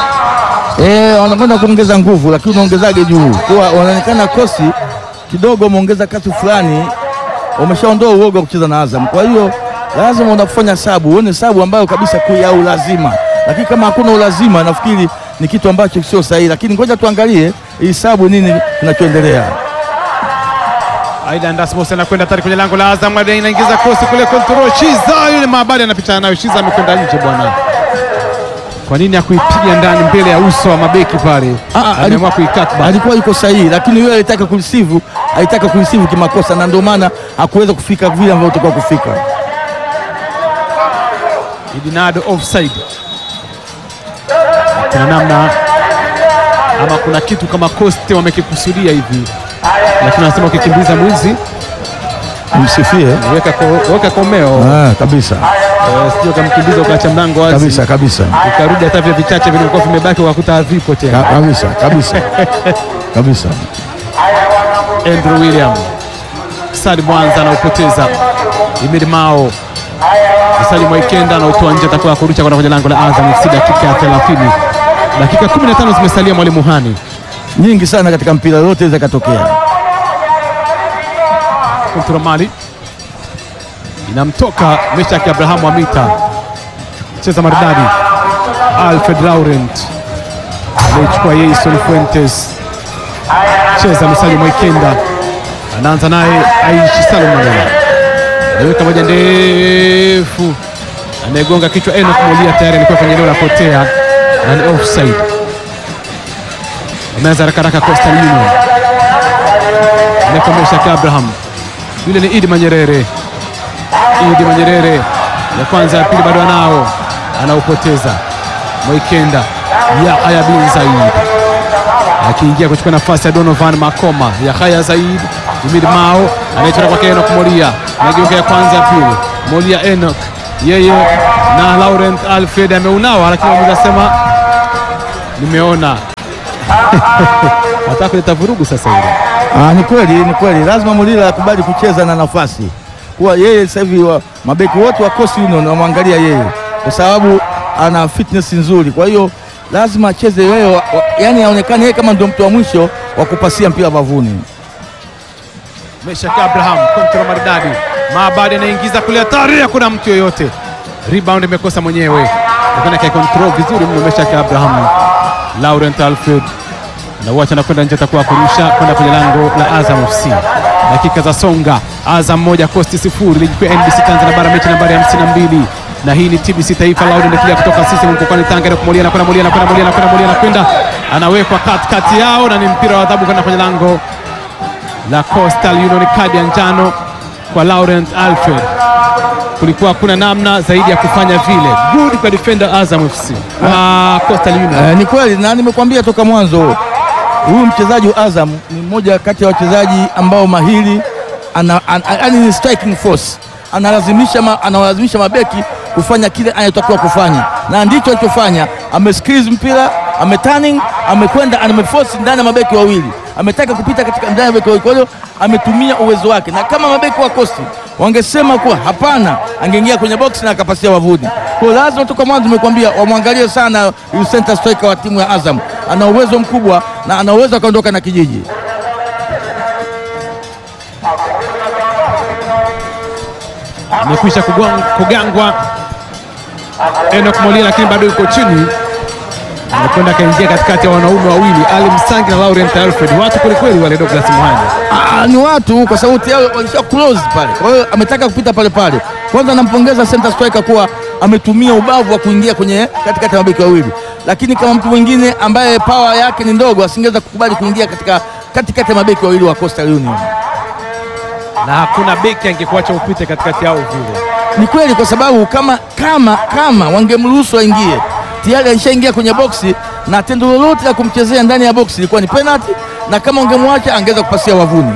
Eh, wanakwenda kuongeza nguvu, lakini unaongezaje juu? Kwa wanaonekana kosi kidogo, wameongeza kasi fulani, wameshaondoa uoga wa kucheza na Azam. Kwa hiyo lazima unafanya sabu, uone sabu ambayo kabisa kui ya ulazima, lakini kama hakuna ulazima, nafikiri ni kitu ambacho sio sahihi, lakini ngoja tuangalie hii sabu nini kinachoendelea. Aidan Rasmus anakwenda tari kwenye lango la Azam, Aidan inaingiza krosi kule control. Shiza yule maabadi anapitana nayo, Shiza amekwenda nje bwana. Kwa nini hakuipiga ndani mbele ya uso wa mabeki pale? Ah, ah, Ameamua ali- kuikat back. Alikuwa yuko sahihi, lakini yule alitaka kurisivu, alitaka kurisivu kimakosa, na ndio maana hakuweza kufika vile ambavyo tulikuwa kufika. Idinado offside. Kuna namna ama kuna kitu kama Coste wamekikusudia hivi, lakini wanasema ukikimbiza mwizi Msifie weka, ko, weka komeo ah, kabisa Eh, sio kamkimbiza ukaacha mlango wazi kabisa kabisa ukarudi hata vile vichache vilivyokuwa vimebaki ukakuta havipo tena. Ka- kabisa kabisa kabisa. Andrew William Sadi Mwanza anaupoteza. Imid Mao Sadi Mwaikenda anautoa nje, atakuwa kurusha kwenda kwenye lango la Azam FC dakika ya 30. Dakika 15 zimesalia, mwalimu Hani nyingi sana katika mpira yote inaweza ikatokea. kontro mali inamtoka Meshaki Abrahamu Amita, cheza maridadi. Alfred Laurent anaichukua Jason Fuentes, cheza Msali Mwaikenda, anaanza naye Aishi Salomon, anaweka moja ndefu, anayegonga kichwa Enoch Molia, tayari alikuwa kwenye eneo la potea na ni offside. Ameanza haraka haraka Coastal Union, anaeka Meshaki Abraham yule ni Idi Manyerere. Idi Manyerere ya kwanza, ya pili bado anao, anaupoteza. Mwaikenda Yahya bin Zaid akiingia kuchukua nafasi ya Donovan Makoma. Yahaya Zaid Jimid Mao anaichora kwake Enoch Molia, anageuka ya kwanza ya pili, Molia Enoch yeye na Laurent Alfred ameunawa, lakini mwamuzi asema nimeona hata kuleta vurugu sasa hivi. Ah, ni kweli, ni kweli, lazima Mulila akubali kucheza na nafasi, kuwa yeye sasa hivi wa- mabeki wote wa Coast Union wanamwangalia yeye kwa sababu ana fitness nzuri, kwa hiyo lazima acheze yeye, wa- wa- yani aonekane yeye kama ndio mtu wa mwisho wa kupasia mpira bavuni. Meshak Abraham kontrol maridadi, Maabadi anaingiza kule, hatari, hakuna mtu yoyote, rebound imekosa mwenyewe, lakini akaikontrol vizuri mno Meshak Abraham. Laurent Alfred na wacha nakwenda nje, atakuwa kurusha kwenda kwenye lango la Azam FC. Dakika za songa, Azam moja Coast sifuri, ligi kuu ya NBC Tanzania bara, mechi nambari 52 na hii ni TBC Taifa Loud inaendelea kutoka sisi mkoani Tanga na kumulia na kwenda mulia na kwenda mulia na kwenda mulia na kwenda anawekwa katikati yao na ni mpira wa adhabu kwenda kwenye lango la Coastal Union, kadi ya njano kwa Laurent Alfred. Kulikuwa hakuna namna zaidi ya kufanya vile. Good kwa defender Azam FC wa Coastal Union. Eh, ni kweli na nimekwambia toka mwanzo huyu mchezaji wa Azam ni mmoja kati ya wachezaji ambao mahiri ana, an, an, ni striking force analazimisha, ma, anawalazimisha mabeki kufanya kile anachotakiwa kufanya, na ndicho alichofanya. Amesqueeze mpira, ameturning, amekwenda, ameforce ndani ya mabeki wawili, ametaka kupita katika ndani ya mabeki wawili, kwa hiyo ametumia uwezo wake, na kama mabeki wa Coast wangesema kuwa hapana, angeingia kwenye box na akapasia wavuni. Kwa hiyo lazima toka mwanzo nimekuambia wamwangalie sana huyu center striker wa timu ya Azam, ana uwezo mkubwa na ana uwezo akaondoka na kijiji. Amekwisha kugwang- kugangwa Enoch Molia, lakini bado yuko chini, anakwenda akaingia katikati ya wanaume wawili Ali Msangi na Laurent Alfred, watu kwelikweli wale. Douglas Muhanya Ah, ni watu kwa sababu tayari walisha close pale, kwa hiyo ametaka kupita pale pale. Kwanza nampongeza center striker kuwa ametumia ubavu wa kuingia kwenye katikati ya mabeki wawili, lakini kama mtu mwingine ambaye power yake ni ndogo asingeweza kukubali kuingia katika katikati ya mabeki wawili wa Coastal Union. na hakuna beki angekuacha upite katikati yao vile. Ni kweli kwa sababu kama kama kama wangemruhusu aingie, tayari alishaingia kwenye boksi na tendo lolote la kumchezea ndani ya boksi ilikuwa ni penalty, na kama wangemwacha angeweza kupasia wavuni.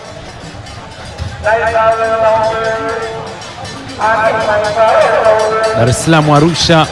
Dar es Salaam Arusha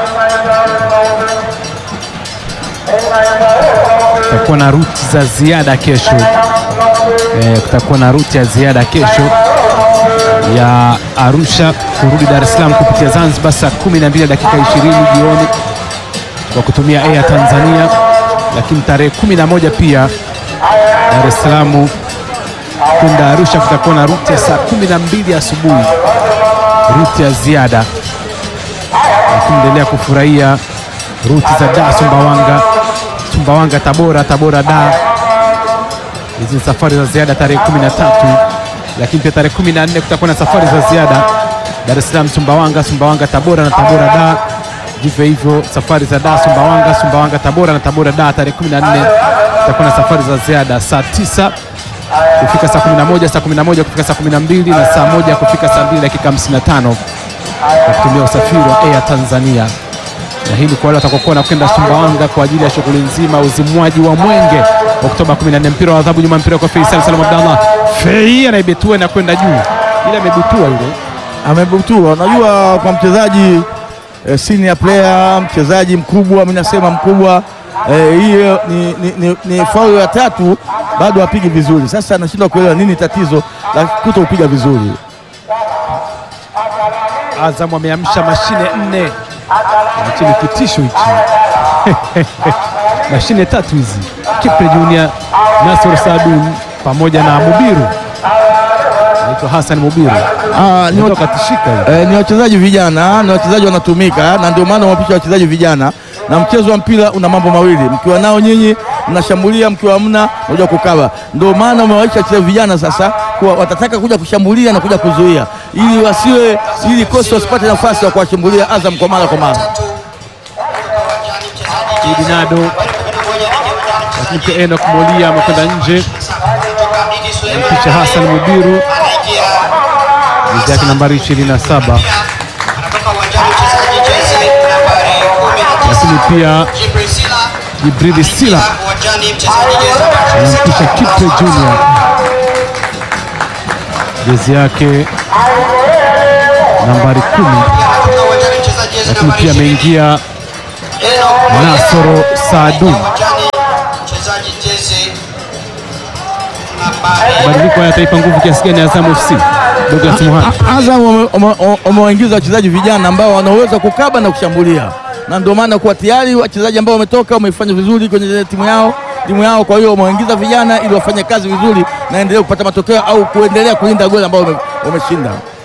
kutakuwa na ruti za ziada kesho. Eh, kutakuwa na ruti ya ziada kesho ya Arusha kurudi Dar es Salaam kupitia Zanzibar saa 12 na dakika 20 jioni kwa kutumia Air Tanzania, lakini tarehe 11 pia Dar es Salaam kwenda Arusha kutakuwa na ruti ya saa 12 asubuhi, ruti ya ziada endelea kufurahia ruti za Dar Sumbawanga, Sumbawanga Tabora, Tabora Dar. Hizi ni safari za ziada tarehe 13, lakini pia tarehe 14 kutakuwa na safari za ziada Dar es Salaam Sumbawanga, Sumbawanga Tabora na Tabora Dar. Vivyo hivyo safari za Dar Sumbawanga, Sumbawanga Tabora na Tabora Dar. Tarehe 14 kutakuwa na safari za ziada saa 9 kufika saa 11, saa 11 kufika saa 12 na saa moja kufika saa 2 dakika 55 kwa kutumia usafiri wa Air Tanzania. Na hii ni kwa wale watakaokuwa na kwenda Sumbawanga kwa ajili ya shughuli nzima ya uzimwaji wa mwenge Oktoba 14. Mpira wa adhabu nyuma, mpira kwa Faisal Salum Abdallah. Fei anaibetua na kwenda juu, ile amebutua ile amebutua. Unajua, kwa mchezaji eh, senior player, mchezaji mkubwa, mimi nasema mkubwa eh, hiyo ni, ni, ni, ni faulu ya tatu, bado apigi vizuri. Sasa anashindwa kuelewa nini tatizo la kuto kupiga vizuri. Azam ameamsha mashine nne, hichi ni kitisho hichi mashine tatu hizi, Kipre Junior, Nasor Sadun pamoja na Mubiru, anaitwa Hassan Mubiru, Ah, ni, wa- ndio katishika hiyo. eh, ni wachezaji vijana, ni wachezaji wanatumika, na ndio maana wapisha wachezaji vijana, na mchezo wa mpira una mambo mawili, mkiwa nao nyinyi mnashambulia, mkiwa hamna mnakuja kukaba. Ndio maana umewaisha wachezaji vijana sasa kuwa watataka kuja kushambulia na kuja kuzuia, ili wasiwe, ili kosi wasipate nafasi ya kuwashambulia Azam kwa mara kwa mara. Tatu. Uwanjani mchezaji Idi Nado, kumi na moja anaingia uwanjani lakini pia Enoch Molia amekwenda nje, Sasa kutoka Idi Suleiman. picha Hassan Mubiru Anaingia jezi yake nambari 27, anatoka uwanjani mchezaji jezi nambari 19. lakini pia Jibril Sila Jibrili Sila Uwanjani mchezaji jezi nambari anampisha Kipre Junior, jezi yake nambari kumi, Kutoka uwanjani mchezaji jezi lakini nambari pia 20. ameingia Enoch Nasoro Saadun. uwanjani mchezaji jezi nambari Mabadiliko haya yataipa nguvu kiasi gani Azam FC? Douglas Muhani. A- Azam wame- wame- wamewaingiza wachezaji vijana ambao wanaweza kukaba na kushambulia, na ndio maana kuwa tayari wachezaji ambao wametoka wamefanya vizuri kwenye timu yao timu yao. Kwa hiyo wamewaingiza vijana ili wafanye kazi vizuri na endelee kupata matokeo au kuendelea kulinda goli ambao wame- wameshinda.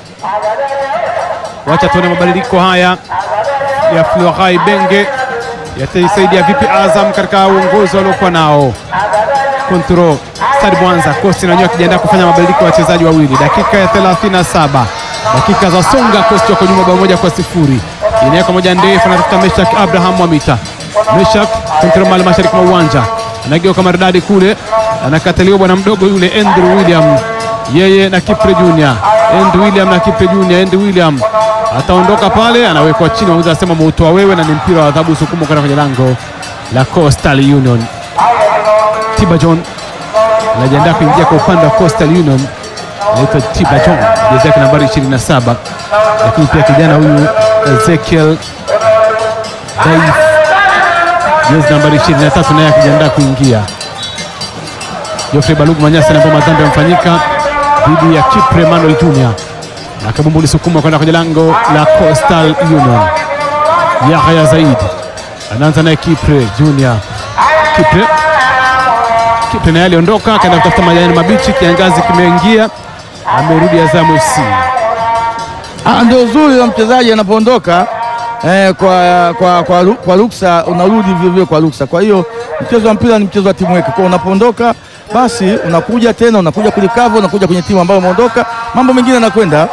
Wacha tuone mabadiliko haya ya Florai Benge yataisaidia vipi Azam katika uongozi waliokuwa nao. Kontro Stade Mwanza Kosti nanyewe akijiandaa kufanya mabadiliko ya wachezaji wawili, dakika ya 37 dakika za songa. Kosti wako nyuma bao moja kwa sifuri, inaweka moja ndefu, anatafuta Meshak Abraham Mwamita. Meshak kontro mali mashariki mwa uwanja, anageuka maridadi kule, anakataliwa bwana mdogo yule Andrew William, yeye na Kipre Junior. Andrew William na Kipre Junior. Andrew William ataondoka pale, anawekwa chini, mwamuzi anasema muutoa wewe, na ni mpira wa adhabu sukumo kwenda kwenye lango la Coastal Union. Tiba John anajiandaa kuingia kwa upande wa Coastal Union, anaitwa Tiba John, jezi yake nambari 27, lakini pia kijana huyu Ezekiel Daif, jezi nambari 23, naye akijiandaa kuingia. Geoffrey Balugu Manyasi anaambia madhambi yamefanyika dhidi ya Kipre Emmanuel Junior, na kabumbu lisukuma kwenda kwenye lango la Coastal Union. Yahya Zaid anaanza naye Kipre Junior. Kipre Kipre naye aliondoka akaenda kutafuta majani mabichi, kiangazi kimeingia, amerudi Azam FC. Ah, ndio uzuri la mchezaji anapoondoka eh, kwa, kwa, kwa, ru- kwa ruksa unarudi vile vile kwa ruksa. Kwa hiyo mchezo wa mpira ni mchezo wa timu weke, kwa unapoondoka basi unakuja tena unakuja kulikava unakuja kwenye timu ambayo umeondoka, mambo mengine yanakwenda.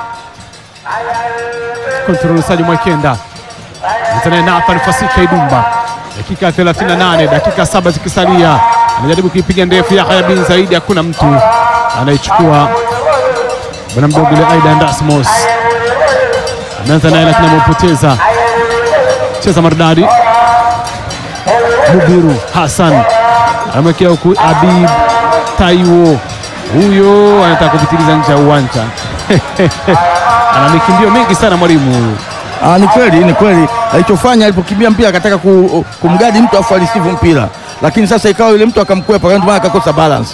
Kontrol Saji Mwekenda Mtanaye Nathan Fasika Idumba, dakika 38, dakika saba zikisalia, anajaribu kuipiga ndefu. Yahya bin Zaidi, hakuna mtu anaichukua. Bwana mdogo ile Aidan Rasmus ameanza naye, lakini amepoteza. Cheza maridadi, Mubiru Hassan amewekea huku Abib Taiwo, huyo anataka kupitiliza nje ya uwanja ana mikimbio mingi sana mwalimu huyu. Ah, ni kweli ni kweli alichofanya alipokimbia mpira akataka ku, kumgadi mtu afu alisivu mpira, lakini sasa ikawa yule mtu akamkwepa, ndio maana akakosa balance.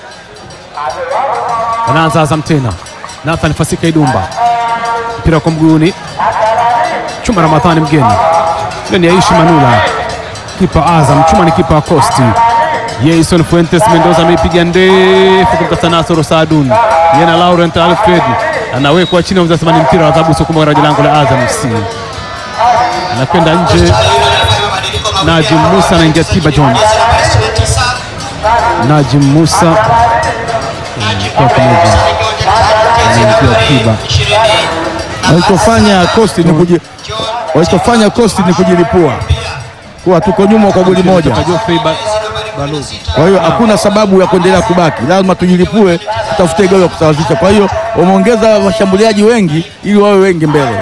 Anaanza Azam tena, Nathan Fasika Idumba, mpira kwa mguuni, Chuma Ramadhani mgeni, ile ni Aishi Manula, kipa Azam. Chuma ni kipa wa Costi. Jason Fuentes Mendoza ameipiga ndefu kumtafuta Nasoro Saadun, yeye na Laurent Alfred anawekwa chini, anasema ni mpira wa adhabu sukuma kwenye lango la Azam FC, anakwenda nje. Coastal Union anafanya mabadiliko mawili Najim hapa. Musa anaingia Tiba John. Jezi nambari 29 Najim Musa Najim kwa pamoja Musa akiwa uwanjani jezi Anaingia nambari Tiba. 20 Walichofanya Coast ni kuji, John walichofanya Coast ni kujilipua kuwa tuko nyuma kwa goli moja. Kutoka Geoffrey Ba- nambari 16 Kwa hiyo hakuna sababu ya kuendelea kubaki, lazima tujilipue, tutafute goli ya kusawazisha. Kwa hiyo wameongeza washambuliaji wengi ili wawe wengi mbele.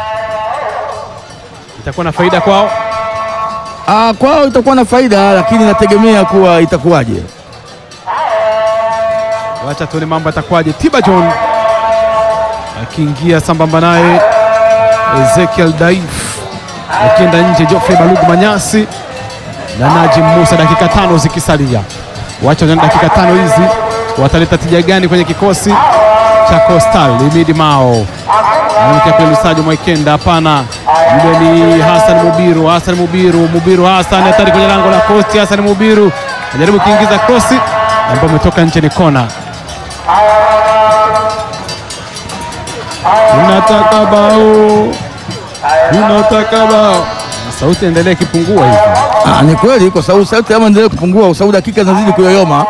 itakuwa na faida kwao. Ah, kwao itakuwa na faida, lakini nategemea kuwa itakuwaje. Wacha tuone mambo yatakuwaje. Tiba John akiingia sambamba naye Ezekiel Daif, akienda nje Geoffrey Balugu Manyasi na Najim Musa, dakika tano zikisalia. Wacha tuone dakika tano hizi wataleta tija gani kwenye kikosi cha Coastal. Limidi Mao anaelekea kule Lusajo Mwaikenda, hapana, yule ni Hassan Mubiru. Hassan Mubiru, Mubiru Hassan hatari kwenye lango la Coast. Hassan Mubiru anajaribu kuingiza krosi ambayo umetoka nje, ni kona. Tunataka bao, tunataka bao. Sauti endelee ikipungua hivi. Ah, ni kweli kwa sababu sauti kama endelee kupungua kwa sababu dakika zinazidi kuyoyoma.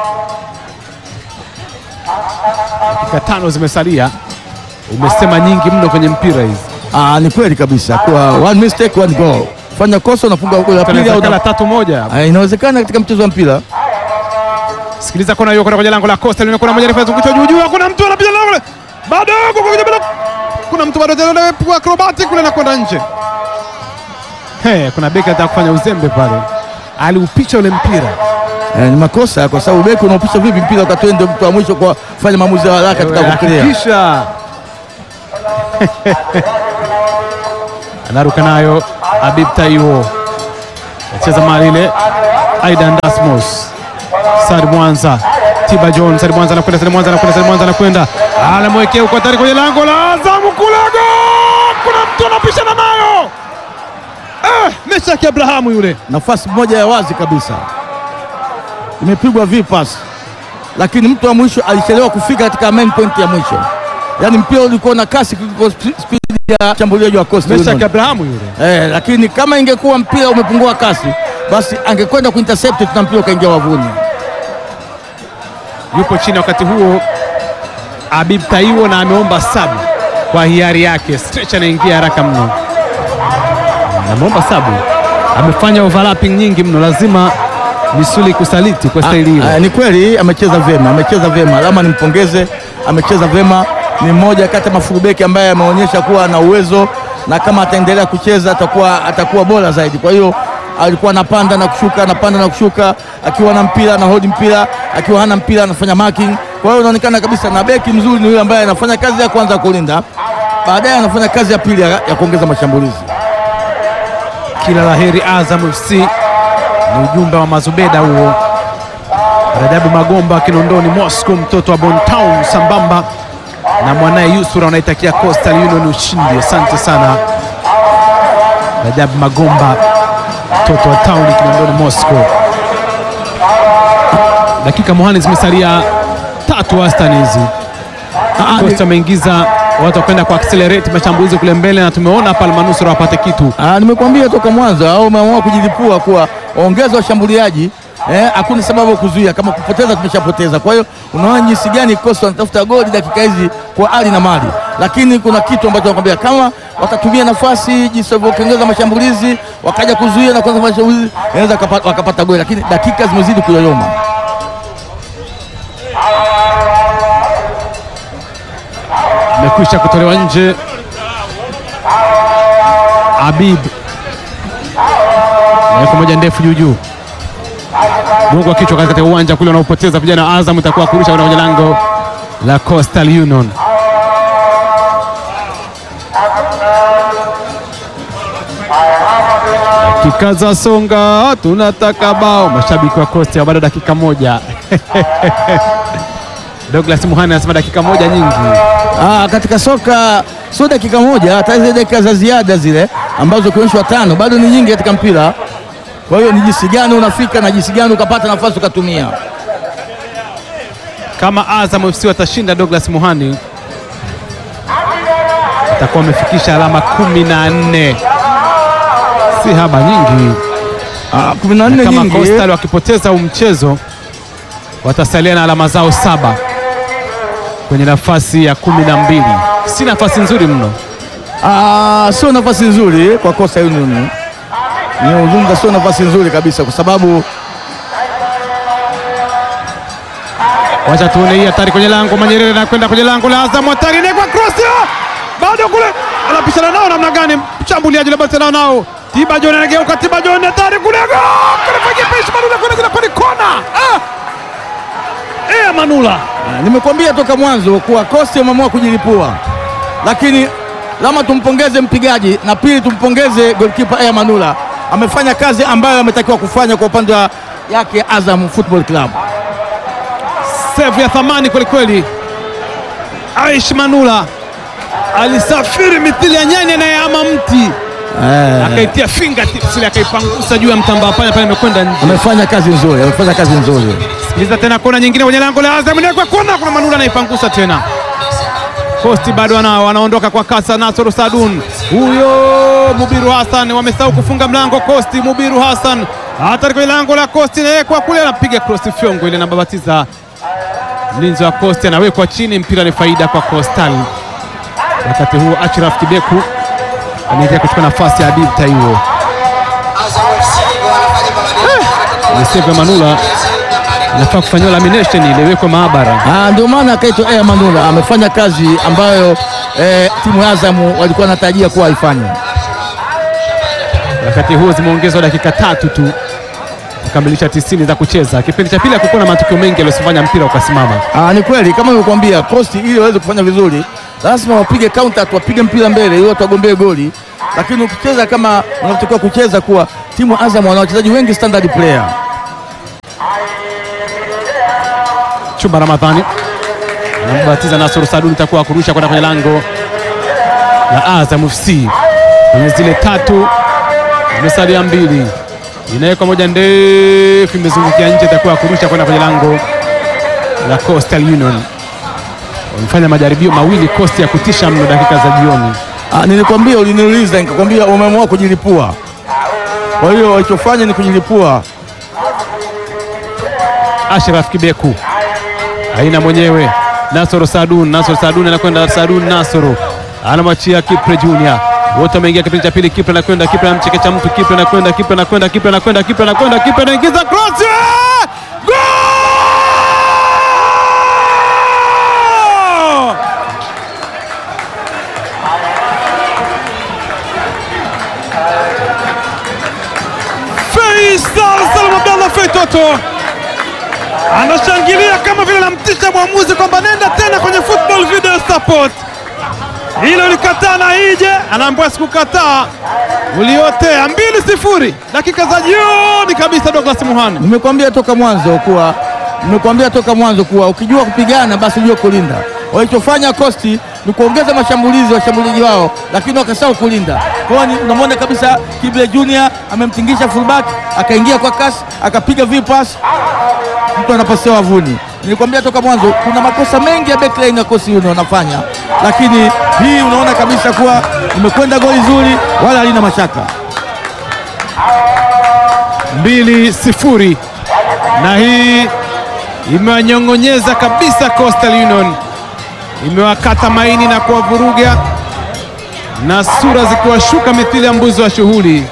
Dakika tano zimesalia, umesema nyingi mno kwenye mpira hizi. Ah, ni kweli kabisa kwa one mistake one goal. Fanya kosa unafunga goli la pili au Inawezekana na... tatu moja. Ah, inawezekana katika mchezo wa mpira. Sikiliza kona hiyo, kona kwenye lango la Costa, lina kona moja refu zungusha juu juu, kuna mtu anapiga lango le- bado huko kwenye bila, kuna mtu bado tena kwa acrobatic kule na kwenda nje. He, kuna beki anataka kufanya uzembe pale, aliupicha ule mpira. Eh, ni makosa kwa sababu beki unaopisha vipi mpira wakati wewe ndio mtu wa mwisho kwa kufanya maamuzi ya haraka katika kuclear. Hakikisha anaruka nayo Habib Taiwo, acheza mali ile. Aidan Dasmos, Sadi Mwanza, Tiba John, Sadi Mwanza anakwenda, Sadi Mwanza anakwenda, Sadi Mwanza anakwenda, anamwekea huko hatari kwenye lango la Azamu Kulago, kuna mtu anapishana nayo eh, Meshaki Abrahamu yule nafasi moja ya wazi kabisa imepigwa vipas, lakini mtu wa mwisho alichelewa kufika katika main point ya mwisho, yaani mpira ulikuwa na kasi kuliko sp- spidi ya shambuliaji wa Coastal Meshaki Union. Abrahamu yule Eh, lakini kama ingekuwa mpira umepungua kasi, basi angekwenda kuintercept na mpira ukaingia wavuni. yupo chini wakati huo Habib Taiwo na ameomba sabu kwa hiari yake. Stretch anaingia haraka mno, ameomba sabu, amefanya overlapping nyingi mno, lazima misuli kusaliti kwa staili hiyo. Ah, ah, ni kweli amecheza vyema, amecheza vyema, lama nimpongeze, amecheza vyema. Ni mmoja kati ya mafurubeki ambaye ameonyesha kuwa ana uwezo na kama ataendelea kucheza atakuwa, atakuwa bora zaidi. Kwa hiyo alikuwa anapanda na kushuka, anapanda na kushuka, akiwa na mpira na hodi mpira, akiwa hana mpira anafanya marking. Kwa hiyo inaonekana kabisa, na beki mzuri ni yule ambaye anafanya kazi ya kwanza ya kulinda, baadaye anafanya kazi ya pili ya, ya kuongeza mashambulizi. Kila laheri Azam FC, ni ujumbe wa Mazubeda huo. Rajabu Magomba Kinondoni Moscow, mtoto wa Bontown, sambamba na mwanaye Yusura wanaitakia Coastal Union ushindi. Asante sana Rajabu Magomba, mtoto wa town Kinondoni Moscow. Dakika muhani zimesalia tatu wastani hizi. Coastal ameingiza watu wakwenda kwa accelerate mashambulizi kule mbele, na tumeona hapa almanusura wapate kitu Ah, nimekuambia toka mwanzo au umeamua kujilipua kuwa ongeza washambuliaji eh, hakuna sababu ya kuzuia. Kama kupoteza tumeshapoteza. Kwa hiyo unaona jinsi gani Coastal wanatafuta goli dakika hizi kwa ali na mali, lakini kuna kitu ambacho nakwambia, kama watatumia nafasi jinsi walivyoongeza mashambulizi wakaja kuzuia na kuanza mashambulizi, inaweza wakapa- wakapata goli, lakini dakika zimezidi kuyoyoma. amekwisha kutolewa nje. Habib naweka moja ndefu juu juu, gongo wa kichwa katika uwanja kule wanaopoteza vijana wa Azam, itakuwa kurusha kwenda kwenye lango la Coastal Union. Dakika za songa, tunataka bao. Mashabiki wa Coastal bado dakika moja. Douglas Muhani anasema dakika moja nyingi. Ah, katika soka sio dakika moja, hata zile dakika za ziada zile ambazo ukionyeshwa tano bado ni nyingi katika mpira. Kwa hiyo ni jinsi gani unafika na jinsi gani ukapata nafasi ukatumia. Kama Azam FC watashinda, Douglas Muhani atakuwa amefikisha alama kumi na nne, si haba nyingi. Ah, kumi na nne Kama nyingi. Coastal wakipoteza huu mchezo watasalia na alama zao saba kwenye nafasi ya kumi na mbili. Si nafasi nzuri mno. Ah, sio nafasi nzuri kwa Coastal Union. Ni uzungumza, sio nafasi nzuri kabisa, kwa sababu Wacha tuone hii hatari kwenye lango. Manyerere anakwenda kwenye lango la Azam, hatari ni kwa cross, ah! bado kule anapishana nao namna gani? Mshambuliaji labda tena nao Tiba John anageuka, Tiba John hatari kule, kanafanya peshi Manula kwenda kwenye kona. Ah! Eh, Manula ah, nimekuambia toka mwanzo kuwa Coastal wameamua kujilipua, lakini lama tumpongeze mpigaji na pili tumpongeze goalkeeper Aya Manula, amefanya kazi ambayo ametakiwa kufanya kwa upande wa yake Azam Football Club. save ya thamani kwelikweli. Aish Manula alisafiri mithili ya nyani anayehama mti, Eh, akaitia fingertips ile akaipangusa juu ya mtambaa pale pale, imekwenda nje. amefanya kazi nzuri, amefanya kazi nzuri. Sikiliza tena kona nyingine kwenye lango la Azam, ni kwa kona, kuna Manula anaipangusa tena. Posti bado wana, wanaondoka kwa kasa. Nasoro Sadun huyo Mubiru Hassan wamesahau kufunga mlango. Kosti Mubiru Hassan hatari kwenye lango la Kosti, nawekwa kule, anapiga cross fyongo ile, anababatiza mlinzi wa Kosti, anawekwa chini, mpira ni faida kwa Coastal. Wakati huo Ashraf Kibeku anaingia kuchukua nafasi ya Habib Taiwo. Azam FC wanafanya mabadiliko. Ni save ya Manula inafaa kufanyiwa lamination ile, iwekwe maabara. Ah, ndio maana akaitwa Aya Manula, amefanya kazi ambayo eh, timu ya Azam walikuwa wanatarajia kuwa haifanye. Wakati huo zimeongezwa dakika tatu tu kukamilisha tisini za kucheza. Kipindi cha pili hakukuwa na matukio mengi yaliyosifanya mpira ukasimama. Ah, ni kweli kama nilivyokuambia, Coast ili waweze kufanya vizuri lazima wapige counter, wapige mpira mbele ili watu wagombee goli, lakini ukicheza kama unavyotakiwa kucheza, kuwa timu ya Azam wana wachezaji wengi standard player. Chumba Ramadhani anambatiza Nasoro Saduni, itakuwa kurusha kwenda kwenye lango la Azam FC. Kwenye zile tatu zimesalia mbili, inawekwa moja ndefu, imezungukia nje, itakuwa kurusha kwenda kwenye lango la Coastal Union. Wamefanya majaribio mawili Coast ya kutisha mno dakika za jioni. Ah, nilikwambia, uliniuliza nikakwambia umeamua kujilipua. Kwa hiyo walichofanya ni kujilipua. Ashraf Kibeku aina mwenyewe Nasoro Sadun, Nasoro Sadun anakwenda Sadun, Nasoro anamwachia Kipre Junior, wote wameingia kipindi cha pili. Kipre anakwenda, Kipre anamchekecha mtu, Kipre anakwenda, Kipre anakwenda, Kipre anakwenda, Kipre anakwenda, Kipre anaingiza cross, goal! Faisal Salum Abdallah Feitoto anashangilia kama vile anamtisha mwamuzi kwamba nenda tena kwenye football video support. Hilo likataa na ije, anaambiwa sikukataa, uliotea. mbili sifuri, dakika za jioni kabisa. Douglas Muhani Nimekwambia toka mwanzo kuwa nimekwambia toka mwanzo kuwa ukijua kupigana basi ujue kulinda. Walichofanya Kosti ni kuongeza mashambulizi washambuliaji wao, lakini wakasahau kulinda. Kwa hiyo ni- unamwona kabisa Kible Junior amemtingisha fullback, akaingia kwa kasi, akapiga vipas, mtu anapasia wavuni. Nilikwambia toka mwanzo kuna makosa mengi ya backline ya Coastal Union wanafanya, lakini hii unaona kabisa kuwa imekwenda goli zuri, wala halina mashaka. mbili sifuri, na hii imewanyong'onyeza kabisa Coastal Union, imewakata maini na kuwavuruga na sura zikiwashuka mithili ya mbuzi wa shughuli.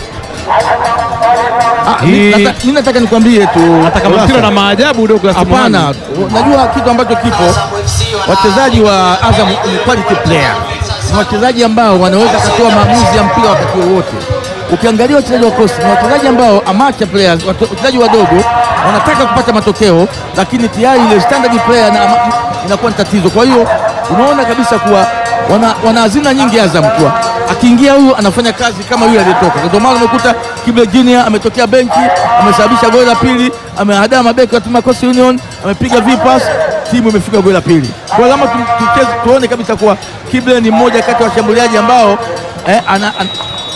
Ah, Hii- mi- nata- mi nataka nikwambie tu Hata kama mpira na maajabu Douglas Muhani. Hapana, najua kitu ambacho kipo, wachezaji wa Azam ni quality player, ni wachezaji ambao wanaweza kutoa maamuzi ya mpira wakati wowote. Ukiangalia wachezaji wa Coast ni wachezaji ambao amateur players, watu- wachezaji wadogo wanataka kupata matokeo, lakini tayari ile standard player na ama- inakuwa ni tatizo. Kwa hiyo unaona kabisa kuwa wana, wana hazina nyingi Azam, kuwa akiingia huyu anafanya kazi kama yule aliyetoka. Ndio maana umekuta Kible Junior ametokea benchi, amesababisha goli la pili, amehadaa mabeki wa timu ya Coastal Union, amepiga vipas, timu imefika goli la pili. Kwa hiyo lazima tu- tucheze tuone kabisa kuwa Kible ni mmoja kati ya washambuliaji ambao eh, ana, ana,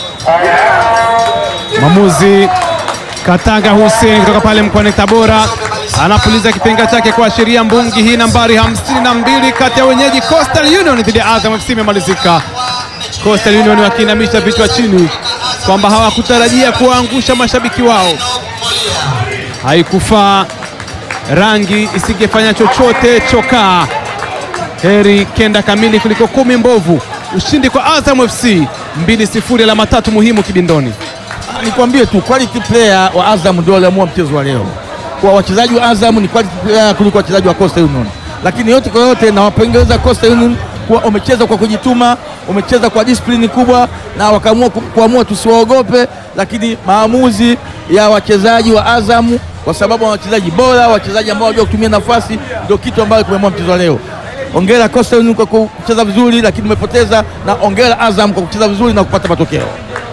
Mwamuzi Katanga Hussein kutoka pale mkoani Tabora anapuliza kipenga chake kuashiria mbungi hii nambari 52 kati ya wenyeji Coastal Union dhidi ya Azam FC imemalizika. Coastal Union wakiinamisha vichwa chini kwamba hawakutarajia kuwaangusha mashabiki wao. Haikufaa, rangi isingefanya chochote chokaa. Heri kenda kamili kuliko kumi mbovu. Ushindi kwa Azam FC 2-0, alama tatu muhimu kibindoni. nikwambie tu quality player wa Azam ndio waliamua mchezo wa leo. Kwa wachezaji wa Azam ni quality player kuliko wachezaji wa Coastal Union, lakini yote kwa yote nawapongeza Coastal Union kuwa wamecheza kwa kujituma, wamecheza kwa discipline kubwa na wakaamua ku- kuamua tusiwaogope, lakini maamuzi ya wachezaji wa Azam kwa sababu wana wachezaji bora, wachezaji ambao wanajua kutumia nafasi, ndio kitu ambacho kimeamua mchezo wa leo. Ongera Coastal Union kwa kucheza vizuri, lakini umepoteza, na ongera Azam kwa kucheza vizuri na kupata matokeo.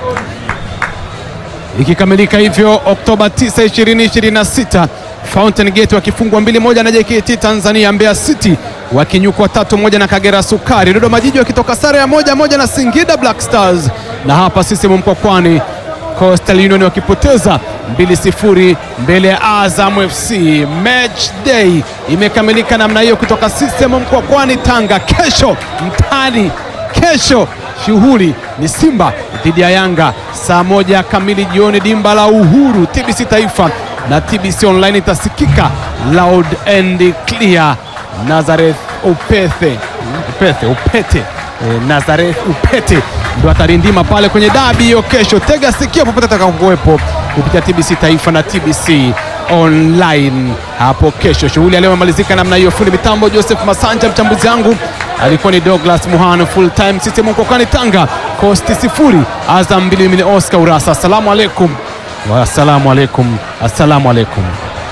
Ikikamilika hivyo Oktoba 9, 2026 Fountain Gate wakifungwa mbili moja na JKT Tanzania, Mbeya City wakinyukwa tatu moja na Kagera Sukari, Dodoma Jiji wakitoka sare ya moja moja na Singida Black Stars, na hapa CCM Mkwakwani Coastal Union wakipoteza 2-0 mbele ya Azam FC. Match day imekamilika namna hiyo kutoka CCM Mkwakwani Tanga. Kesho mtani, kesho shughuli ni Simba dhidi ya Yanga saa moja kamili jioni, dimba la Uhuru. TBC Taifa na TBC Online itasikika loud and clear. Nazareth Upethe Upethe Upete eh, Nazareth Upete ndo atarindima pale kwenye dabi hiyo kesho. Tega sikio popote atakapokuwepo kupitia TBC Taifa na TBC Online hapo kesho. Shughuli ya leo imemalizika namna hiyo. Fundi mitambo Joseph Masanja, mchambuzi wangu alikuwa ni Douglas Muhano, full time system Mkwakwani Tanga, Coast sifuri Azam mbili mili Oscar Urasa. Asalamu alaikum Wassalamu alaikum, assalamu alaikum.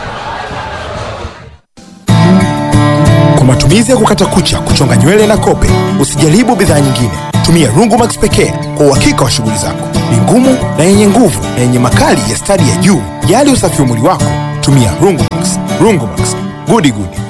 Kwa matumizi ya kukata kucha, kuchonga nywele na kope, usijaribu bidhaa nyingine. Tumia Rungumax pekee kwa uhakika wa shughuli zako. Ni ngumu na yenye nguvu na yenye makali ya stadi ya juu. Jali usafi wa mwili wako, tumia Rungumax. Rungumax, gudi gudi.